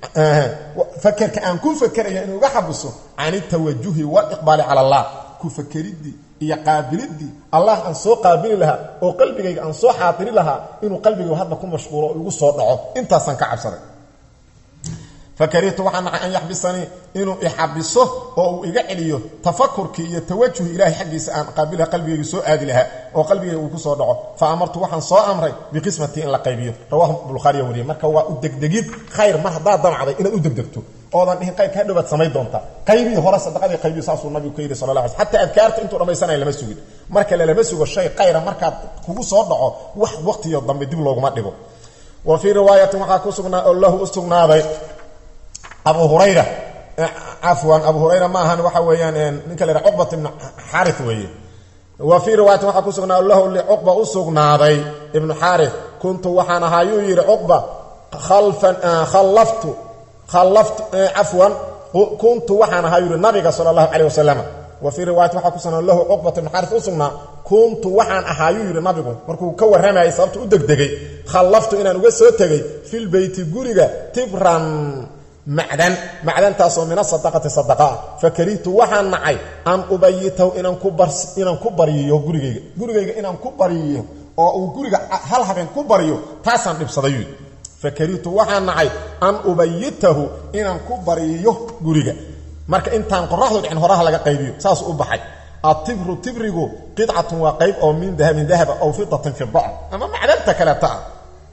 fakerka aan ku fakeraya inuu iga xabiso can iltawajuhi waaliqbaali cala allah ku fakeriddii iyo qaabiliddii allah aan soo qaabili lahaa oo qalbigayga aan soo xaadiri lahaa inuu qalbigayga hadda ku mashquulo oo igu soo dhaco intaasaan ka cabsaday fakarihtu waxaa nacay an yaxbisanii inuu ixabiso oo uu iga celiyo tafakurkii iyo tawajuhi ilaahay xaggiisa aan qaabilaha qalbigayga soo aadi lahaa oo qalbigayga uu ku soo dhaco fa amartu waxaan soo amray biqismatii in la qaybiyo rawahu bukhaariya wariyey marka waa u degdegid khayr mar haddaad damcday inaad u degdegto oodan dhihin qaybka hadhowaad samayn doontaa qaybihi hore sadaqadii qaybiyo saasuu nabigu ka yidhi sala la ala xataa adkaarta intuu dhammaysanaya lama sugin marka lalama sugo shay khayra markaad kugu soo dhaco wax waqtiyo dambe dib looguma dhigo wa fii riwaayatin waxaa ku sugnaa oo lahu u sugnaaday abu hurayra cafwan abu hurayra ma ahan waxa weeyaan ninka la yhaha cuqbat ibnu xaari weeye wa fii riwaayatin waxaa ku sugnaa lahu licuqba u sugnaaday ibnu xaari kuntu waxaan ahaa yuu yidhi cuqba khalfan khallaftu khallaftu cafwan kuntu waxaan ahaa yuu yihi nabiga sala allahu calayh wasalam wa fii riwaayatin waxaa ku sugnaa lahu cuqbat ibnu xaaris u sugnaa kuntu waxaan ahaa yuu yidhi nabigu markuu ka warramayay sababta u degdegay khallaftu inaan uga soo tegay filbeyti guriga tibran macdan macdantaasoo min asadaqati sadaqaa fakarihtu waxaan nacay an ubayitahu inaan ku inaan ku baryiyo gurigayga gurigayga inaan ku baryiyo oo uu guriga hal habeen ku baryo taasaan dhibsaday fakarihtu waxaan nacay an ubayitahu inaan ku baryiyo guriga marka intaan qoraxdu dhicin horaha laga qaybiyo saas u baxay atibru tibrigu qidcatun waa qayb oo min dahabin dahaba aw fidatin fida ama macdanta kaleeta ah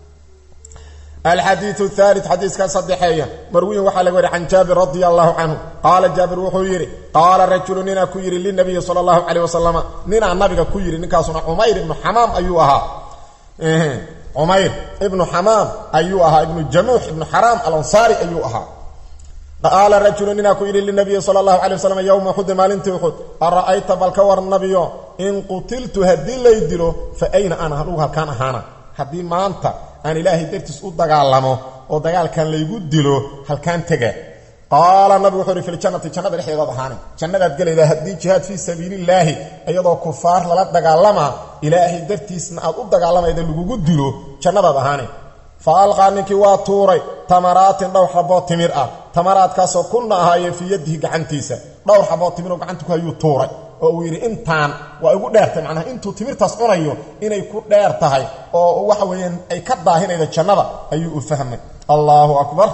alxadiiu aali xadiiska saddexeeya marwiyin waxaa laga wari can jaabir radia allahu canhu qaala jaabir wuxuu yidhi qaala rajulu ninaa ku yidhi linabiyi sala allahu caleyh wasalama ninaa nabiga ku yidhi ninkaasuna cumayr ibnu xamaam ayuu ahaa cumayr ibnu xamaam ayuu ahaa ibnu jamuux ibnu xaraam alansaari ayuu ahaa qaala rajulu ninaa ku yidhi linabiyi sala allahu calay wasalam yowma uxudi maalintii uxud ara'ayta bal ka war nabiyo in qutiltu haddii lay dilo fa ayna ana anugu halkaan ahaana haddii maanta aan ilaahay dartiis u dagaalamo oo dagaalkan laygu dilo halkaan tega qaala nabigu wuxuu ihi filjannati jannada dhexdeedaad ahaanay jannadaad gelaydaa haddii jihaad fii sabiilillaahi iyadoo kufaar lala dagaalamaa ilaahay dartiisna aad u dagaalamayda lagugu dilo jannadaad ahaanay fa alqaa ninkii waa tuuray tamaraatin dhowr xaboo timir ah tamaraadkaasoo kunna ahaayeen fii yadihi gacantiisa dhowr xaboo timiroo gacanta ku hayuu tuuray oo uu yidhi intaan waa igu dheertay macnaha intuu timirtaas cunayo inay ku dheer tahay oo waxa weeyaan ay ka daahinayda jannada ayuu u fahmay allahu akbar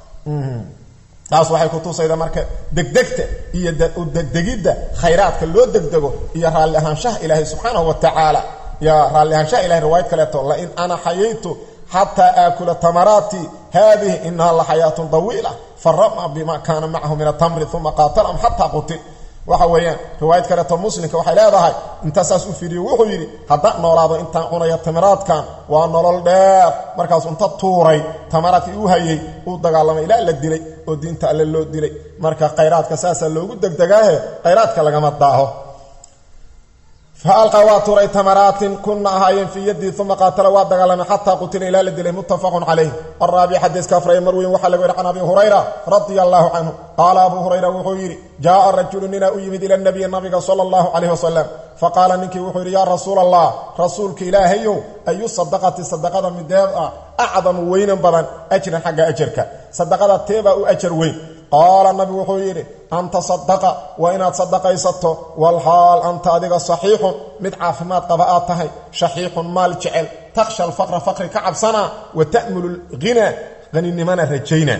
taas waxay ku tusayda marka degdegta iyo degdegidda khayraadka loo degdego iyo raalli ahaanshaha ilaahay subxaanahu wa tacaala ya raalli ahaanshaha ilahay riwaayad kaleeto lain ana xayaytu xataa aakula tamaraati haadihi inaha la xayaatun dawiila farama bima kaana macahu min atamri uma qaatalahum xataa qutil waxa weeyaan riwaayad kaleeto muslimka waxay leedahay intaa saas u fiiriyo wuxuu yidhi haddaan noolaado intaan cunaya tamaraadkan waa nolol dheer markaasuu inta tuuray tamaraadkii u hayay uu dagaalamay ilaa la dilay oo diinta alle loo dilay marka khayraadka saasaa loogu degdegaahe khayraadka lagama daaho fa alqa waa tuuray tamaraatin kunna ahaayeen fii yaddii uma qaatala waa dagaalamay xataa qutila ilaa la dilay muttafaqun calayh araabic xadiiska afraye mar weyn waxaa laga yidhi can abi hurayra radia allaahu canhu qaala abuu hurayra wuxuu yidhi jaaa rajulu ninaa u yimid ila nabiyi nabiga sala allahu calayh wasalam faqaala ninkii wuxuu yidhi yaa rasuula allah rasuulka ilaahayow ayu sadaqati sadaqada mideed ah acdamu weynan badan ajran xagga ajarka sadaqada teebaa u ajar weyn qaala nabigu wuxuu yidhi anta sadaqa waa inaad sadaqaysato walxaal anta adiga saxiixun mid caafimaad qaba aad tahay shaxiixun maal jecel takhsha alfaqra faqri ka cabsanaa wa ta'mulu lghinaa haninimana rajayna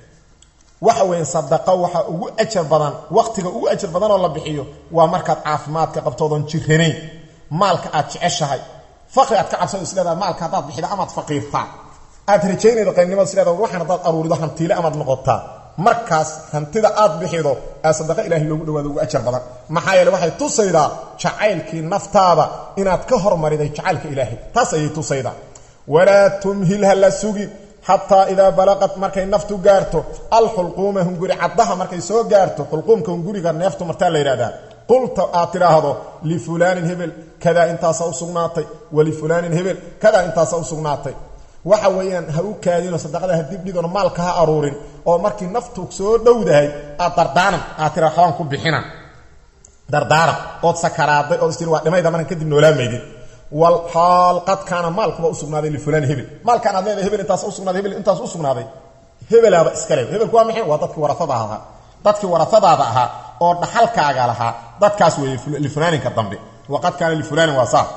waxa weeye sadaqa waxaa ugu ajar badan waqtiga ugu ajar badanoo la bixiyo waa markaad caafimaadka qabtoodan jiranayn maalka aad jeceshahay faqri aad ka cabsado isleedaha maalka haddaad bixida amaad faqiirtaa aad rajaynaydo qaynimada isleedaha waxaan haddaad aruurido hantiile amaad noqotaa markaas hantida aad bixido ee sadaqa ilaahay loogu dhawaado ugu ajar badan maxaa yeele waxay tusaydaa jacaylkii naftaada inaad ka hormariday jacaylka ilaahay taas ayay tusaydaa walaa tumhil ha la sugin xataa idaa balaqat markay naftu gaarto alxulquuma hunguri caddaha markay soo gaarto xulquumka hunguriga neeftu martaa la yidhahdaa qulta aad tidhaahdo lifulaanin hebel kadaa intaasa u sugnaatay walifulaanin hebel kadaa intaasa u sugnaatay waxa weeyaan ha u kaadinoo sadaqada ha dibdhigoon maalka ha aruurin oo markii naftu soo dhowdahay aad dardaaran aad tira waxbaan ku bixina dardaaran ood sakaraaday ood istiri waa dhimayda markan kadib noolaamaydid wal xaal qad kaana maalkuba u sugnaaday lifulaan hebel maalkaan aad leedahay hebel intaas u sugnaaday hebel intaas u sugnaaday hebelaaba iska leeb hebelku waa maxay waa dadkii warasada ahaa dadkii warasadaada ahaa oo dhaxalkaaga lahaa dadkaas weeye lifulaaninka dambe waqad kaana lifulaanin waa saa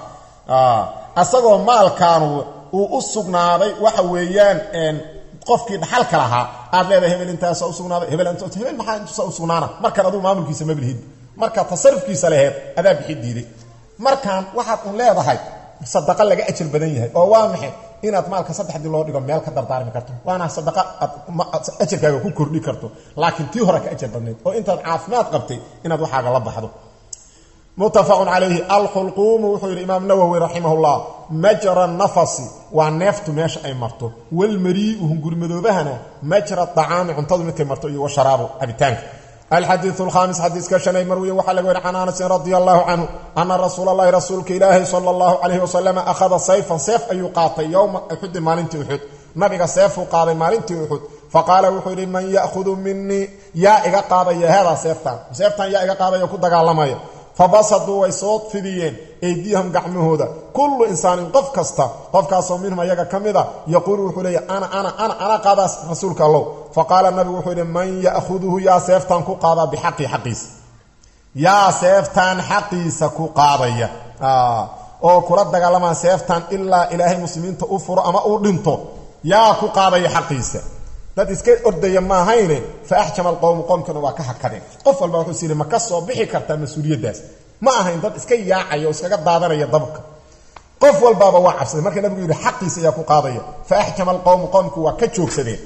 asagoo maalkaanu uu u sugnaaday waxa weeyaan qofkii dhaxalka lahaa aad leedahay hebel intaasa usugnaaday hebel hebel maxaa intuusa u sugnaana markaan aduu maamulkiisa mablihid markaa tasarufkiisa laheed adaa bixi diiday markaan waxaad un leedahay sadaqa laga ajar badan yahay oo waa maxay inaad maalka saddexdii loo dhigo meel ka dardaarmi karto waana sadaqa aad ajarkaaga ku kordhi karto laakiin tii hore ka ajar badnayd oo intaad caafimaad qabtay inaad waxaaga la baxdo muttafaqun calayhi alxulquumu wuxuu yidhi imaam nawowi raximahullah majra nafasi waa neeftu meesha ay marto walmarii'u hungurimadoobahana majra acaami cuntadu midkay marto iyo washaraabu cabitaanka alxadiiu alkhaamis xadiiska shanay marwiye waxaa laga weri can anasin radia allahu canhu ana rasuula allahi rasuulka ilaahi sala allahu calayhi wasalam akhada sayfan seef ayuu qaatay yowma uxudin maalintii uxud nabiga seefuu qaaday maalintii uxud faqaala wuxuu yidhi man ya'hudu minii yaa iga qaadaya haadaa seeftaan seeftaan yaa iga qaadaya ku dagaalamaya fabasaduu way soo fidiyeen eydiyahum gacmahooda kullu insaanin qof kasta qofkaasoo minhum ayaga ka mida yaquulu wuxuu leeya ana ana ana ana qaadaas rasuulka allow faqaala nabigu wuxuu yidhi man ya'huduhu yaa seeftaan ku qaadaa bixaqii xaqiisa yaa seeftaan xaqiisa ku qaadaya oo kula dagaalamaa seeftaan ilaa ilaahay muslimiinta u furo ama uu dhinto yaa ku qaadaya xaqiisa dad iska ordaya maahayne fa axjama alqowmu qoomkana waa ka hakadeen qof walba wuxuu siri ma ka soo bixi kartaa mas-uuliyaddaas ma ahayn dad iska yaacaya oo iskaga daadanaya dabka qof walbaaba waa cabsaday marka nabigu yidhi xaqiisa ayaa ku qaadaya fa axjama alqowmu qoomku waa ka joogsadeen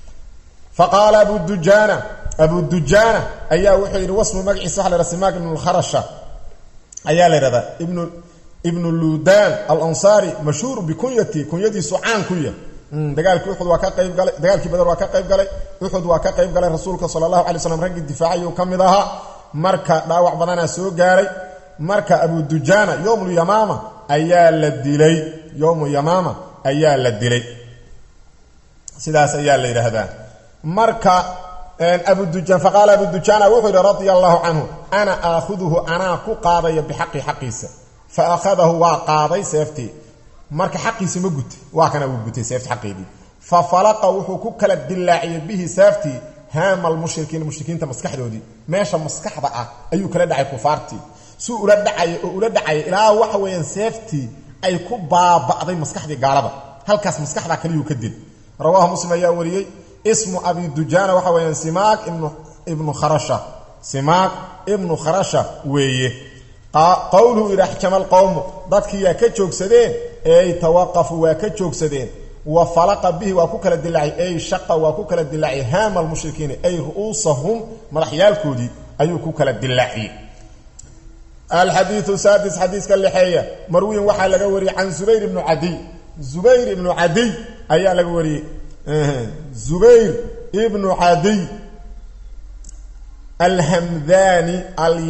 fa qaala abu dujaana abu dujaana ayaa wuxuu yidhi wasmu magaciisa waxa la yhaha simaak ibnu lkharasha ayaa la yidhahdaa ibnu ibnu ludan alansaari mashhuur bikunyati kunyadiisu caan ku yah dagaalkii uxud waa ka qayb galay dagaalkii badar waa ka qayb galay uxud waa ka qayb galay rasuulka sala allahu alay slam raggii difaacayuu ka mid ahaa marka dhaawac badanaa soo gaaray marka abu dujaana yowmu yamaama ayaa la dilay yowmu yamaama ayaa la dilay sidaas ayaa la yidhaahdaa marka abudujan faqaala abu dujaana wuxuu yidhi radia allahu canhu ana aakhuduhu anaa ku qaadaya bixaqi xaqiisa fa akhadahu waa qaaday seeftii marka xaqiisi ma gutay waa kana wuu gutay seefti xaqeedii fa falaqa wuxuu ku kala dilaaciyey bihi seeftii haama almushrikiina mushrikiinta maskaxdoodii meesha maskaxda ah ayuu kala dhacay kufaartii suu ula dhacaya oo ula dhacaya ilaa waxa weeyaan seeftii ay ku baaba'day maskaxdii gaalada halkaas maskaxdaa kaliyuu ka dil rawaahu muslim ayaa wariyey ismu abi dujaana waxa weeyaan simaak ibnu kharasha simaak ibnu kharasha weeye qowluhu idhi axjama alqowmu dadkiiyaa ka joogsadeen ey tawaqafuu waa ka joogsadeen wa falaqa bihi waa ku kala dilaacay ey shaqa waa ku kala dilaacay haama almushrikiina ay ru'uusahum madaxyaalkoodii ayuu ku kala dilaaciyey alxadiiu saadis xadiiska lixeeya marwiin waxaa laga wariyey can zubayr ibnu cadiy zubayr ibnu cadiy ayaa laga wariyey zubayr ibnu cadiy alhamdani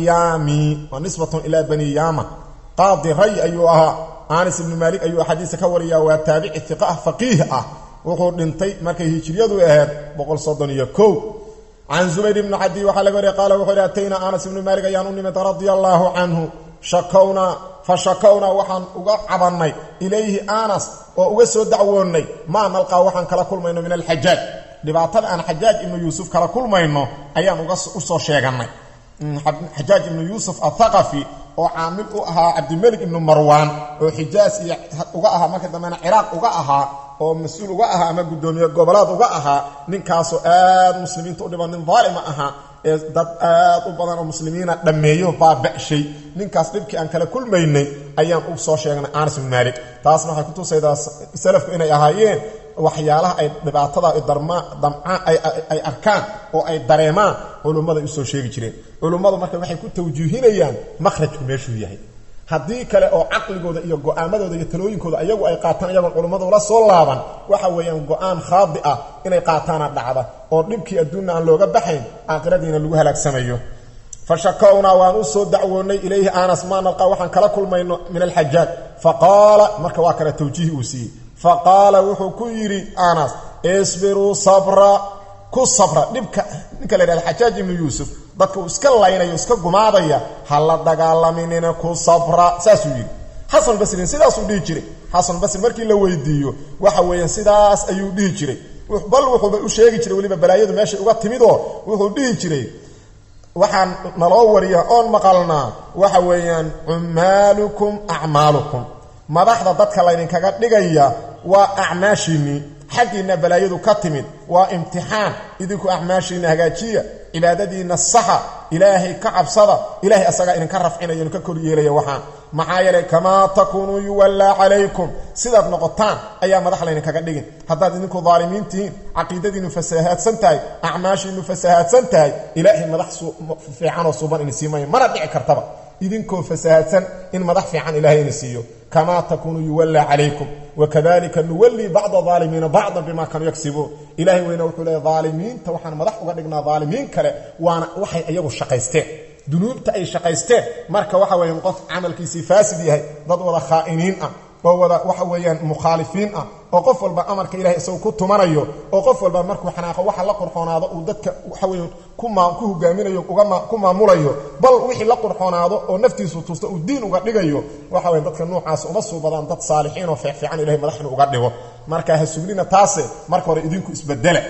alyami waa nisbatun ilaa bani yama qaadi ray ayuu ahaa anis ibnu maalik ayuu xadiisa ka wariyaa waa taabici iqa ah faqiih ah wuxuu dhintay markay hijriyadu ahayd boqol soddon iyo kow can zubayr ibni cadiy waxaa laga wariya qaala wuxuu ihi atayna anas ibnu maalik ayaan u nimid radia allaahu canhu shakownaa fa shakownaa waxaan uga cabannay ilayhi anas oo uga soo dacwoonnay maa nalqaa waxaan kala kulmayno min alxajaaj dhibaatada aan xajaaj ibnu yuusuf kala kulmayno ayaan uga usoo sheegannay xajaaj ibnu yuusuf athaqafi oo caamil u ahaa cabdimelik ibnu marwaan oo xijaas iyo uga ahaa marka dambena ciraaq uga ahaa oo mas-uul uga ahaa ama guddoomiye gobolaad uga ahaa ninkaasoo aad muslimiinta u dhiban nin daalima ahaa ee dad aad u badan oo muslimiina dhammeeyo baaba'shay ninkaas dhibkii aan kala kulmaynay ayaan u soo sheegnay anas ibnu maalik taasna waxay kutusaydaa salafku inay ahaayeen waxyaalaha ay dhibaatada damcaan ay arkaan oo ay dareemaan culummaday usoo sheegi jireen culummadu marka waxay ku tawjiihinayaan makhrajku meeshuu yahay haddii kale oo caqligooda iyo go'aamadooda iyo talooyinkooda ayagu ay qaataan iyagoon culummadu la soo laaban waxa weeyaan go'aan khaadi ah inay qaataana dhacda oo dhibkii adduunna aan looga baxayn aakhiradiina lagu halaagsamayo fa shakownaa waan u soo dacwoonnay ilayhi anas maa nalqaa waxaan kala kulmayno min alxajaaj fa qaala marka waa kale tawjiih uu siiyey fa qaala wuxuu ku yidhi anas isbiruu sabra ku sabra dhibka ninka la yidhahda xajaaj ibnu yuusuf dadka uu iska laynayo iska gumaadaya ha la dagaalaminina ku sabra saasuu yidhi xasan basrin sidaasuu dhihi jiray xasan basri markii la weydiiyo waxa weeyaan sidaas ayuu dhihi jiray bal wuxuuba u sheegi jiray weliba balaayadu meeshay uga timidoo wuxuu dhihi jiray waxaan naloo wariyaa oon maqalnaa waxa weeyaan cummaalukum acmaalukum madaxda dadka laydinkaga dhigaya waa acmaashiinnii xaggiinna balaayadu ka timid waa imtixaan idinku acmaashiinna hagaajiya cibaadadiinna saxa ilaahay ka cabsada ilaahay asagaa idinka rafcinaya idinka kor yeelaya waxaan maxaa yeelay kamaa takuunuu yuwallaa calaykum sidaad noqotaan ayaa madax laydinkaga dhigin haddaad idinku daalimiin tihiin caqiidadiinnu fasahaadsan tahay acmaashiinnu fasahaadsan tahay ilaahay madax fiicanoo suuban ini siimaya mana dhici kartaba idinkoo fasahaadsan in madax fiican ilaahay ini siiyo kamaa takuunuu yuwallaa calaykum wakadalika nuwallii bacda aalimiina bacdan bima kanuu yagsibuun ilahay weyne wuxuu leeya aalimiinta waxaan madax uga dhignaa aalimiin kale waana waxay iyagu shaqaysteen dunuubta ay shaqaysteen marka waxa weeyaan qof camalkiisii faasid yahay dad wada khaa'iniin ah oo wada waxa weeyaan mukhaalifiin ah oo qof walba amarka ilahay isagu ku tumanayo oo qof walba markuu xanaaqo waxa la qurxoonaado uu dadka waxa weeye ku hogaaminayo ku maamulayo bal wixii la qurxoonaado oo naftiisu tusta uu diin uga dhigayo waxa weye dadka noocaas uma suubadaan dad saalixiin oo feecfiican ilahay madaxnu uga dhigo marka ha sugnina taase marka hore idinku isbedela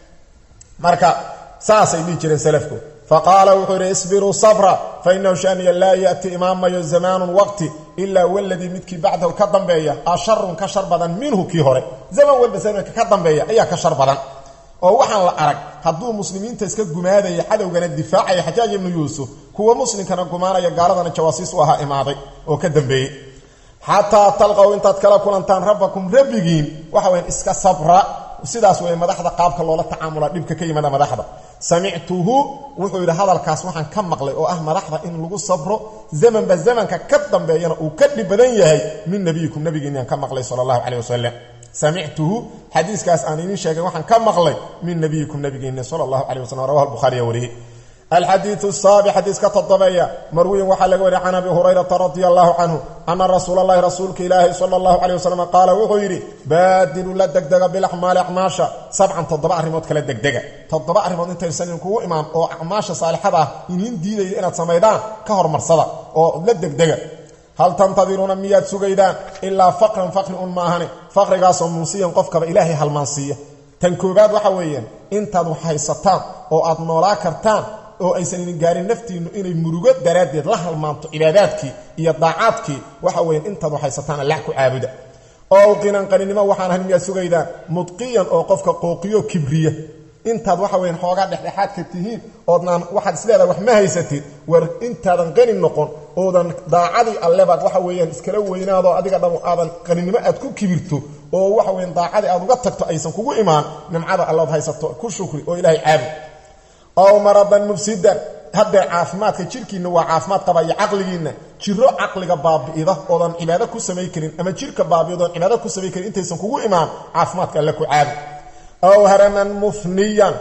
marka saasay dhihi jireen salafku faqaala wuxuu yidhi isbiruu sabra fainahu shaniya laa ya'ti imaamayo zamaanun waqti ilaa waladii midkii bacdahu ka dambeeya asharun ka shar badan minhu kii hore zaman walba zamanka ka dambeeya ayaa ka shar badan oo waxaan la arag hadduu muslimiinta iska gumaadaya cadowgana difaacaya xajaaj ibnu yuusuf kuwa muslimkana gumaanaya gaaladana jawaasiis u ahaa imaaday oo ka dambeeyey xataa talqow intaad kala kulantaan rabbakum rabbigiin waxa weyaan iska sabra sidaas weeye madaxda qaabka loola tacaamula dhibka ka yimaada madaxda samictuhu wuxuu yidhi hadalkaas waxaan ka maqlay oo ah madaxda in lagu sabro zamanba zamanka ka dambeeyana uu ka dhib badan yahay min nebiyikum nebigiinaan ka maqlay sala allahu caleyh wasalam samictuhu xadiiskaas aan idiin sheegay waxaan ka maqlay min nebiyikum nebigiina sala allahu caleyh wasalam rawahu albukhaariya wariyey alxadiiu saabi xadiiska todobeeya marwiyin waxaa laga wariya can abi hurayrata radia allahu canhu ana rasuula allahi rasuulka ilaahi sala allahu caleyh wasalam qaala wuxuu yidhi baadilu la degdega bilaxmaali acmaasha sabcan toddoba arrimood kala degdega toddoba arrimood intaysan idinkugu imaan oo acmaasha saalixada ah iniin diidaya inaad samaydaan ka hormarsada oo la degdega hal tantadiruuna miyaad sugaydaan ilaa faqran faqri un maahane faqrigaasoo munsiyan qofkaba ilaahay halmaansiiya tan koobaad waxa weeyaan intaad wax haysataan oo aad noolaa kartaan oo aysan idin gaarin naftiinnu inay murugo daraaddeed la halmaanto cibaadaadkii iyo daacaadkii waxa weyan intaad waxaysataan allah ku caabuda oo qinan qaninimo waxaan ahayn miyaad sugaydaan mudqiyan oo qofka qooqiyo kibriya intaad waxa weyan xoogaa dhexdhexaadka tihiin oodnaan waxaad isleedahay wax ma haysatid war intaadan qani noqon oodan daacadii allebaad waxa weeyaan iskala weynaadoo adiga dham aadan qaninimo aad ku kibirto oo waxa weyan daacadii aad uga tagto aysan kugu imaan nimcada allaad haysato ku shukri oo ilaahay caabud ow maradan mufsidan haddee caafimaadka jirkiinna waa caafimaad qaba iyo caqligiinna jiro caqliga baabi'ida oodan cibaado ku samay karin ama jirka baabi'idoodan cibaado ku samay karin intaysan kugu imaan caafimaadka alle ku caabud ow haraman mufniyan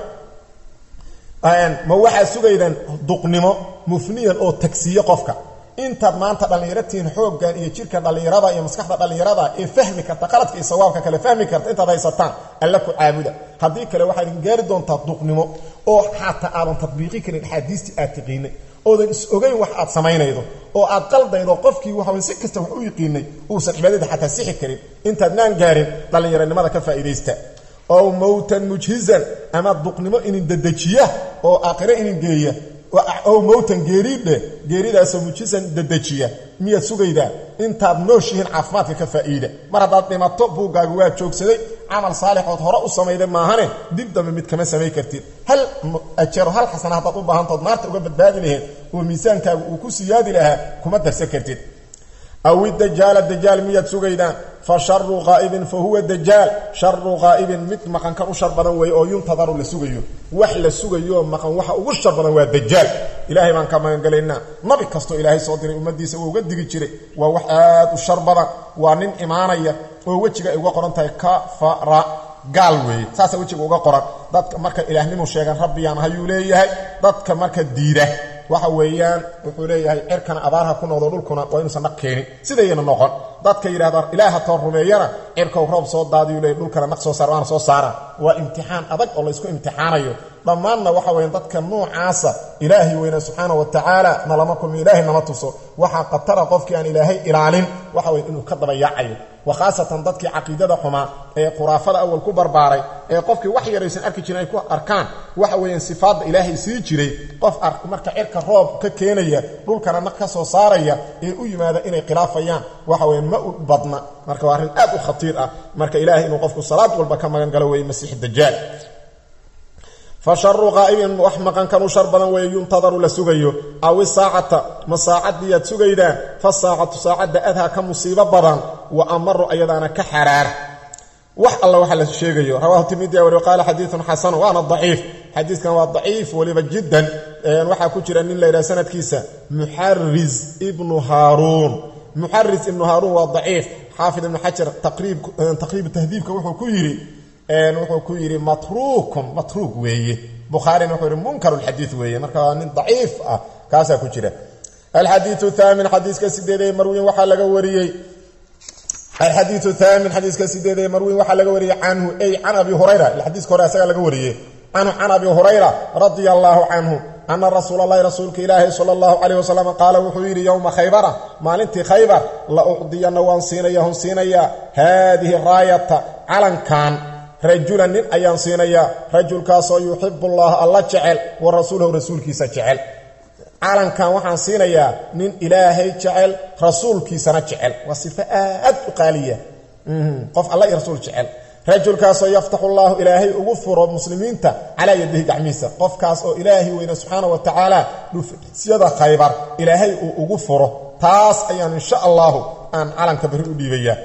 ma waxaa sugaydaan duqnimo mufniyan oo tagsiye qofka intaad maanta dhallinyaratihiin xooggan iyo jirka dhallinyarada iyo maskaxda dhallinyarada ee fahmi karta qaladka iyo sawaabka kale fahmi karta intaad haysataan alle ku caabuda haddii kale waxaad idin gaari doontaa duqnimo oo xataa aadan tadbiiqi karin axaadiistii aad tiqiinay oodan is ogayn wax aad samaynaydo oo aad qaldaydo qofkii waxaw si kasta wax u yiqiinay uusan cibaadada xataa sixi karin intaadnaan gaarin dhallinyaranimada ka faa'iidaysta ow mowtan mujhizan ama duqnimo inin dedejiya oo aakhiro inin geeya ow mowtan geeridhe geeridaasoo mujhizan dedejiya miyaad sugaydaa intaad nooshihiin caafimaadka ka faa'iida mar haddaad dhimato buuggaaga waa joogsaday camal saalixood hore u samayda maahane dib dambe mid kama samay kartid hal ajaro hal xasana haddaad u baahantood naarta uga badbaadi lahayd oo miisaankaaga uu ku siyaadi lahaa kuma darsan kartid aw idajaala dajaal miyaad sugaydaan fa sharu qaa'ibin fa huwa dajaal sharu qaa'ibin mid maqankan u shar badan weeye oo yuntadaru la sugayo wax la sugayooo maqan waxa ugu shar badan waa dajaal ilaahay baan ka magangelaynaa nabi kastoo ilaahay soo diray ummaddiisa uu uga digi jiray waa wax aad u shar badan waa nin imaanaya oo wejiga ay uga qoran tahay kafara gaal weeye saasaa wejiga uga qoran dadka marka ilaahnimu sheegan rabbiyaan hayuu leeyahay dadka marka diida waxa weeyaan wuxuu leeyahay cirkana abaarha ku noqdo dhulkuna waa inuusan naq keenin sidayna noqon dadka yidhahdaan ilaaha toor rumeeyana cirkow roob soo daadiyu leey dhulkana naq soo saar waana soo saara waa imtixaan adag oo laysku imtixaanayo dhammaanna waxa weyan dadka nuucaasa ilaahay weyna subxaana wa tacaala nalama kulmi ilaahay nama tuso waxaa qatara qofkii aan ilaahay ilaalin waxa weya inuu ka dabayaacayo wa khaasatan dadkii caqiidada xumaa ee khuraafada awal ku barbaaray ee qofkii wax yaraysan arki jirin ay ku arkaan waxa weeyaan sifaadda ilaahay sii jiray qof marka cirka roob ka keenaya dhulkana naq ka soo saaraya ee u yimaada inay khilaafayaan waxa weya ma u badna marka waa arrin aad u khatiir ah marka ilaahay inuu qofku salaad walba ka magan galo weeye masiix dajaal fa sharu qaa'ibin wax maqankan u shar badan weeye yuntadaru la sugayo aw isaacata ma saacaddiiyaad sugaydaan fa saacatu saacadda adhaa ka musiibo badan wa amaru ayadaana ka xaraar wax alla waxa la sheegayo rawahu tirmidi wari qaala xadiiun xasan waana daciif xadiiskan waa daciif weliba jiddan waxaa ku jira nin la yidhaha sanadkiisa muxaris ibnu haaruun muxaris ibnu haaruun waa daciif xaafid ibnu xajar taqriib tahdiibka wuxuu ku yidhi wuxuu ku yidhi matruukun matruuk weeye bukhaarina wuxuu yidhi munkar lxadiid weeye marka waa nin daciif ah kaasaa ku jira alxadiiu thaamin xadiiska sideedee marwiin waxaa laga wariyey alxadiiu thaamin xadiiska sideedee marwiin waxaa laga wariyey canhu ay can abi hurayra xadiiska hore asagaa laga wariyey canhu can abi hurayra radia allaahu canhu ana rasuula allahi rasuulka ilaahi sala allahu calayh wasalam qaala wuxuu yidhi yowma khaybara maalintii khaybar la ucdiyanna waan siinaya hon siinayaa haadihi raayata calankan rajulan nin ayaan siinayaa rajulkaasoo yuxibu allaha alla jecel wa rasuulahu rasuulkiisa jecel calankan waxaan siinayaa nin ilaahay jecel rasuulkiisana jecel waa sifo aad u qaaliya qof alla iyo rasuul jecel rajulkaasoo yaftaxu allaahu ilaahay ugu furo muslimiinta calaa yadihi gacmihiisa qofkaas oo ilaahay weyne subxaana wa tacaala dhufsyada khaybar ilaahay uu ugu furo taas ayaan insha allahu aan calanka bari u dhiibayaa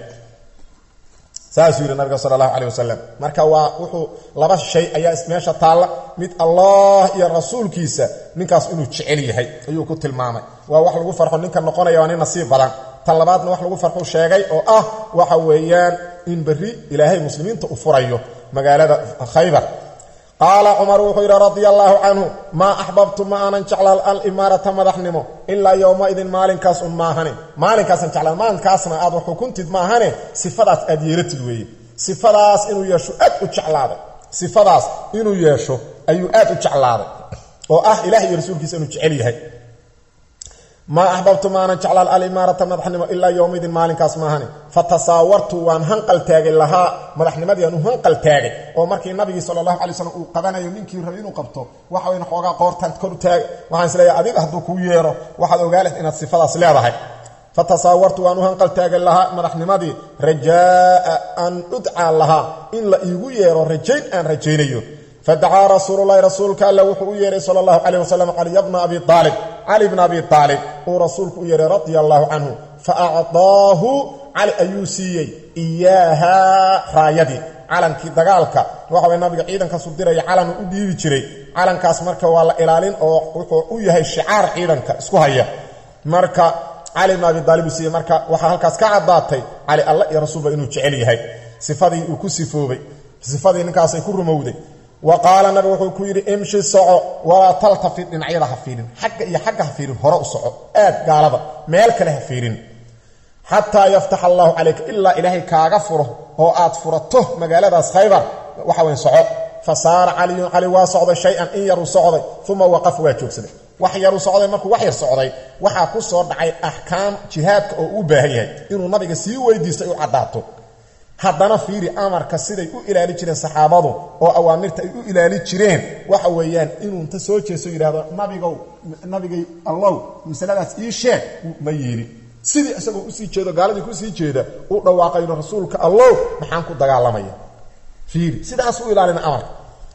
saasuu yidhi nabiga sala allahu caleyh wasalam marka waa wuxuu laba shay ayaa meesha taalla mid allah iyo rasuulkiisa ninkaas inuu jecel yahay ayuu ku tilmaamay waa wax lagu farxo ninka noqonaya waa nin nasiib badan tan labaadna wax lagu farxu sheegay oo ah waxa weeyaan in berri ilaahay muslimiinta u furayo magaalada khaybar qaala cumar wuxuu yidhi radia allaahu canhu maa axbabtu ma aanan jeclaan alimaarata madaxnimo ilaa yowmaidin maalinkaas un maahane maalinkaasaan jeclaan maalinkaasna aad wax xukuntid maahane sifadaas aad yeelatid weeye sifadaas inuu yeesho aad u jeclaaday sifadaas inuu yeesho ayuu aad u jeclaaday oo ah ilaah iyo rasuulkiisa inuu jecel yahay maa axbabtu maanan jeclaan alimaarata madaxnimo ilaa yowmaydin maalinkaas maahane fa tasaawartu waan hanqal taagay lahaa madaxnimadiiaan u hanqal taagay oo markii nabigii sala allahu alay slam uu qabanayo ninkii rabay inuu qabto waxa weyn xoogaa qoortaan kor taag waxaan isleeyahay adiga hadduu kuu yeero waxaad ogaaleh inaad sifadaas leedahay fa tasaawartu waan u hanqal taagay lahaa madaxnimadii rajaaa an udcaa lahaa in la iigu yeero rajayn aan rajaynayo fadacaa rasuululahi rasuulka alla wuxuu u yeehay sala allahu calayh wasalam caliya bna abi aalib cali bna abi aalib uu rasuulku u yeehay radia allahu canhu fa acdaahu cali ayuu siiyey iyaahaa raayadii calankii dagaalka waxa way nabiga ciidankaasu diraya calan u dhiibi jiray calankaas marka waa la ilaalin oo wuxuu u yahay shicaar ciidanka isku haya marka cali bna abi aalib uu siiyey marka waxaa halkaas ka caddaatay cali alla iyo rasuulba inuu jecel yahay sifadii uu ku sifoobay sifadii ninkaasay ku rumowday wa qaala nabigu wuxuu ku yidhi imshi soco walaa taltafid dhinacyada ha fiirin xagga iyo xagga ha fiirin hore u soco aad gaalada meel kale ha fiirin xataa yaftax allaahu calayka ilaa ilaahay kaaga furo oo aad furato magaaladaas khaybar waxa weyn soco fa saara caliyun cali waa socday shay-an in yaruu socday uma waqaf waa joogsaday wax yaruu socday markuu wax yar socday waxaa ku soo dhacay axkaam jihaadka oo uu baahan yahay inuu nabiga sii weydiistay u caddaato haddana fiiri amarka siday u ilaali jireen saxaabadu oo awaamirta ay u ilaali jireen waxa weeyaan inuu inta soo jeeso yidhahdo nabigow nabigay allow masaladaas ii sheeg ma yeelin sidii isagoo usii jeedo gaaladii kusii jeeda u dhawaaqayno rasuulka allow maxaan ku dagaalamaya fiiri sidaas u ilaalina amarka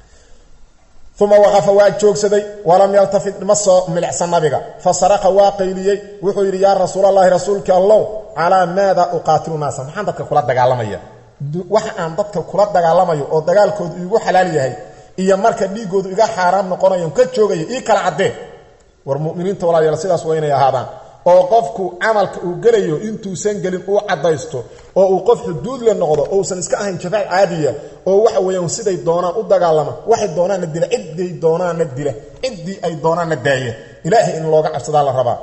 uma waqafa waa joogsaday walam yaltafid ma soo milicsan nabiga fa saraqa waa qayliyey wuxuu yidhi yaa rasuulallaahi rasuulkii allow calaa maada uqaatilu naasa maxaan dadka kula dagaalamaya waxa aan dadka kula dagaalamayo oo dagaalkoodu iigu xalaal yahay iyo marka dhiiggoodu iga xaaraam noqonayo ka joogaya ii kala caddee war muminiinta walaalayaal sidaas waa inay ahaadaan oo qofku camalka uu gelayo intuusan gelin uu caddaysto oo uu qof xuduud le noqdo ousan iska ahayn jafaac caadiya oo waxa weeyaan siday doonaan u dagaalama waxay doonaanna dila cidday doonaanna dila ciddii ay doonaanna daaya ilaahay in looga cabsadaa la rabaa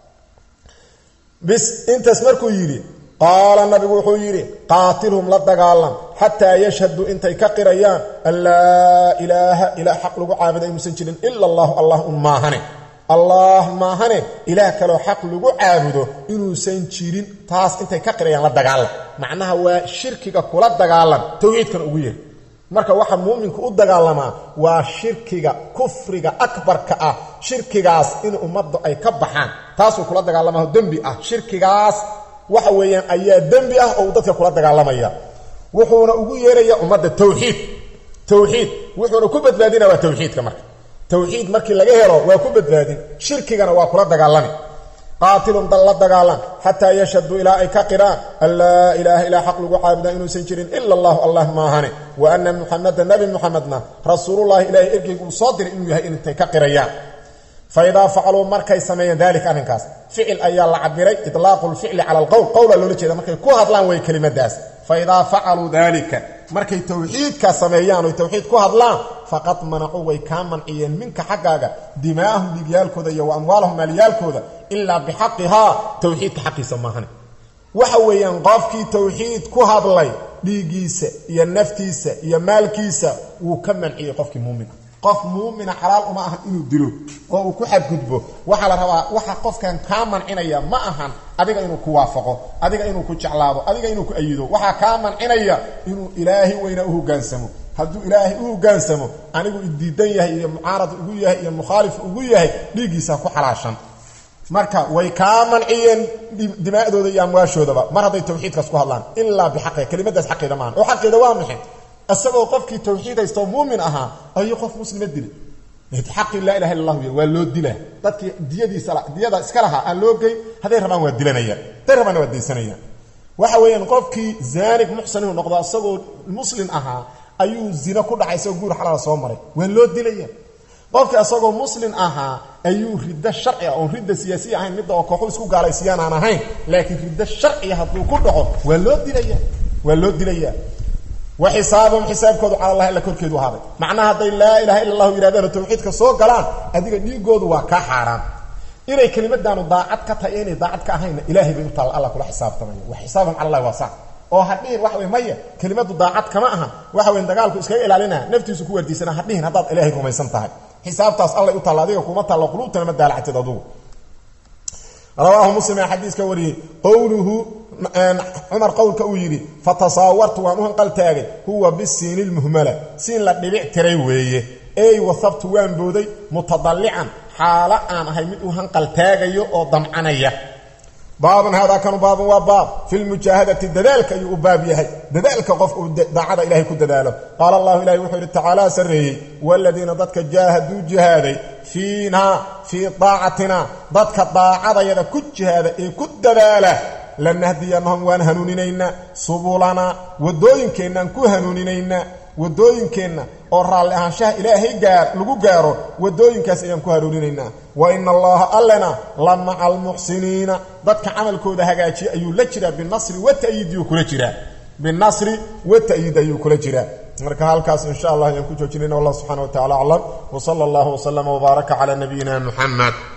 bis intaas markuu yidhi qaala nabigu wuxuu yidhi qaatilhum la dagaalam xataa yashhaduu intay ka qirayaan an laa ilaaha ilaa xaq lagu caabuda inuusan jirin ila allahu allah un maahane allah maahane ilaah kaloo xaq lagu caabudo inuusan jirin taas intay ka qirayaan la dagaalam macnaha waa shirkiga kula dagaalam towxiidkana ugu yeer marka waxa muuminku u dagaalamaa waa shirkiga kufriga akbarka ah shirkigaas in ummaddu ay ka baxaan taasuu kula dagaalamaho dembi ah shirkigaas waxa weeyaan ayaa dembi ah oo uu dadka kula dagaalamaya wuxuuna ugu yeeraya ummadda towxiid towxiid wuxuuna ku badbaadina waa towxiidka marka towxiid markii laga helo waa ku badbaadin shirkigana waa kula dagaalami qaatilun dal la dagaalan xataa yashhaduu ilaa ay ka qiraan an laa ilaaha ilaa xaq lagu caabudaa inuusan jirin ila allahu allah maahane wa ana muxameda nebi muxamedna rasuulullahi ilaahay ergeygu uu soo diray inuu yahay intay ka qirayaan fa idaa facaluu markay sameeyeen daalika arrinkaas ficil ayaa la cabiray itlaaqu lficli cala alqowl qowla loola jeeda markay ku hadlaan way kelimadaas fa idaa facaluu daalika markay towxiidka sameeyaan oy towxiid ku hadlaan faqad manacuu way kaa manciyeen minka xaggaaga dimaa'ahum dhiigyaalkooda iyo wa amwaalahum maalyaalkooda ilaa bixaqihaa towxiidka xaqiisa maahane waxa weeyaan qofkii towxiid ku hadlay dhiiggiisa iyo naftiisa iyo maalkiisa wuu ka manciyey qofkii muumina qof muumina xalaal uma ahan inuu dilo oo uu ku xadgudbo waxaa la rabaa waxa qofkan kaa mancinaya ma ahan adiga inuu ku waafaqo adiga inuu ku jeclaado adiga inuu ku ayido waxaa kaa mancinaya inuu ilaahay weyna u hogaansamo hadduu ilaahay u hogaansamo anigu idiidan yahay iyo mucaarad ugu yahay iyo mukhaalif ugu yahay dhiiggiisa ku xalaashan marka way kaa manciyeen dimaa'dooda iyo amwaashoodaba mar hadday tawxiidkaas ku hadlaan ilaa bixaqiha kelimadaas xaqeeda maahan oo xaqeeda waa maxay isagoo qofkii tawxiid haystoo muumin ahaa ayuu qof muslima dilay xaqii laa ilaha illa allah waa loo dilaa dadkii diyadiisa diyada iska lahaa aan loo geyn hadday rabaan waa dilanayaan hadday rabaanna waa daysanayaan waxa weeyaan qofkii zaanig muxsan inuu noqdo isagoo muslim ahaa ayuu zina ku dhacay isagoo guur xalaala soo maray waa loo dilaya qofkii isagoo muslim ahaa ayuu riddo sharci ah oon ridda siyaasiya ahayn midda oo kooxu isku gaalaysiiyaan aan ahayn laakiin riddo sharciya hadduu ku dhaco waa loo dilaya waa loo dilaya wa xisaabahum xisaabkoodu cala allahi alla korkeedu ahaaday macnaha hadday laa ilaha illa allahu yidhahdaan oo tawxiidka soo galaan adiga dhiigoodu waa kaa xaaraan inay kelimadaanu daacad ka tahay inay daacad ka ahayna ilaahay bay u taalla alla kula xisaabtamaya wa xisaabahum cala allahi waa sax oo hadhihin waxa wey maya kelimadu daacad kama aha waxa weyn dagaalku iskaga ilaalinaa naftiisu ku wardiisana hadhihin haddaad ilaahay rumaysan tahay xisaabtaas allay u taalla adiga kuma taallo quluubtana ma daalactid adugu rawaahu muslim ee xadiiska wariyey qowluhu cumar qowlka uu yidhi fatasaawartu waan u hanqaltaagay huwa bisiini lmuhmala siin la dhibic tiray weeye ey wasabtu waan booday mutadallican xaalo aan ahay mid u hanqaltaagayo oo damcanaya baabun haadaa kanu baabun waa baab fi lmujaahadati dadaalka ayuu u baab yahay dadaalka qofka uu daacada ilahay ku dadaalo qaala allahu ilahi wuxuu yidhi tacaala sarreeyey waladiina dadka jaahaduu jihaaday fiinaa fii daacatina dadka daacadayada ku jihaada ee ku dadaala lanahdiyanahum waan hanuuninaynaa subulana wadooyinkeennaan ku hanuuninaynaa wadooyinkeenna oo raalli ahaanshaha ilaahay gaar lagu gaaro wadooyinkaas ayaan ku hanuuninaynaa wa ina allaha allena la maca almuxsiniina dadka camalkooda hagaajiya ayuu la jiraa binasri wata'yiidiyuu kula jiraa binasri wata'yiid ayuu kula jiraa marka halkaas insha allah ayaan ku joojinayna wallah subxana wa tacala aclam wsala allahu wslama wbaaraka cala nabiyina muxamed